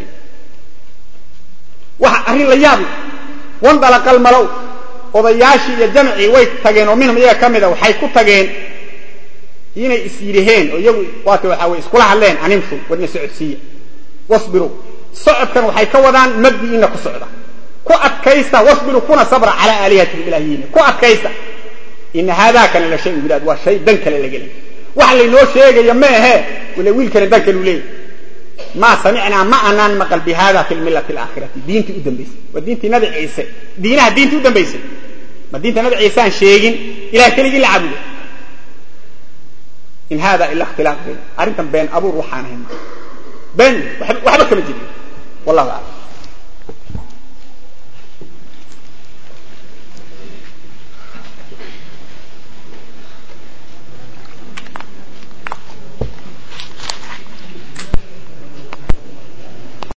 waxa arrin la yaab wandalaqal malow odayaashii iyo jamcii way tageen oo minhum iyaga ka mida waxay ku tageen inay is yidhaheen oo iyagu waata waxaa way iskula hadleen animshu wadna socodsiiya wasbiruu socodkan waxay ka wadaan mabdi'iina ku socda ku adkaysta wasbiruu kuna sabra calaa aalihatikum ilaahiyiina ku adkaysta ina haadaakana la shay bilaad waa shay dan kale laga leeyay wax laynoo sheegaya ma ahee wala wiilkana dan kalu leeyahy maa samicnaa ma anaan maqal bi hada fi lmillati alaakhirati diintii u dambaysay waa diintii nabi ciise diinaha diintii u dambaysay ma diinta nabi ciise aan sheegin ilah keligii la caabudo in hada ila ikhtilaaq bayn arrintan been abuur waxaan ahayn been waxba kama jirin wallahu aclam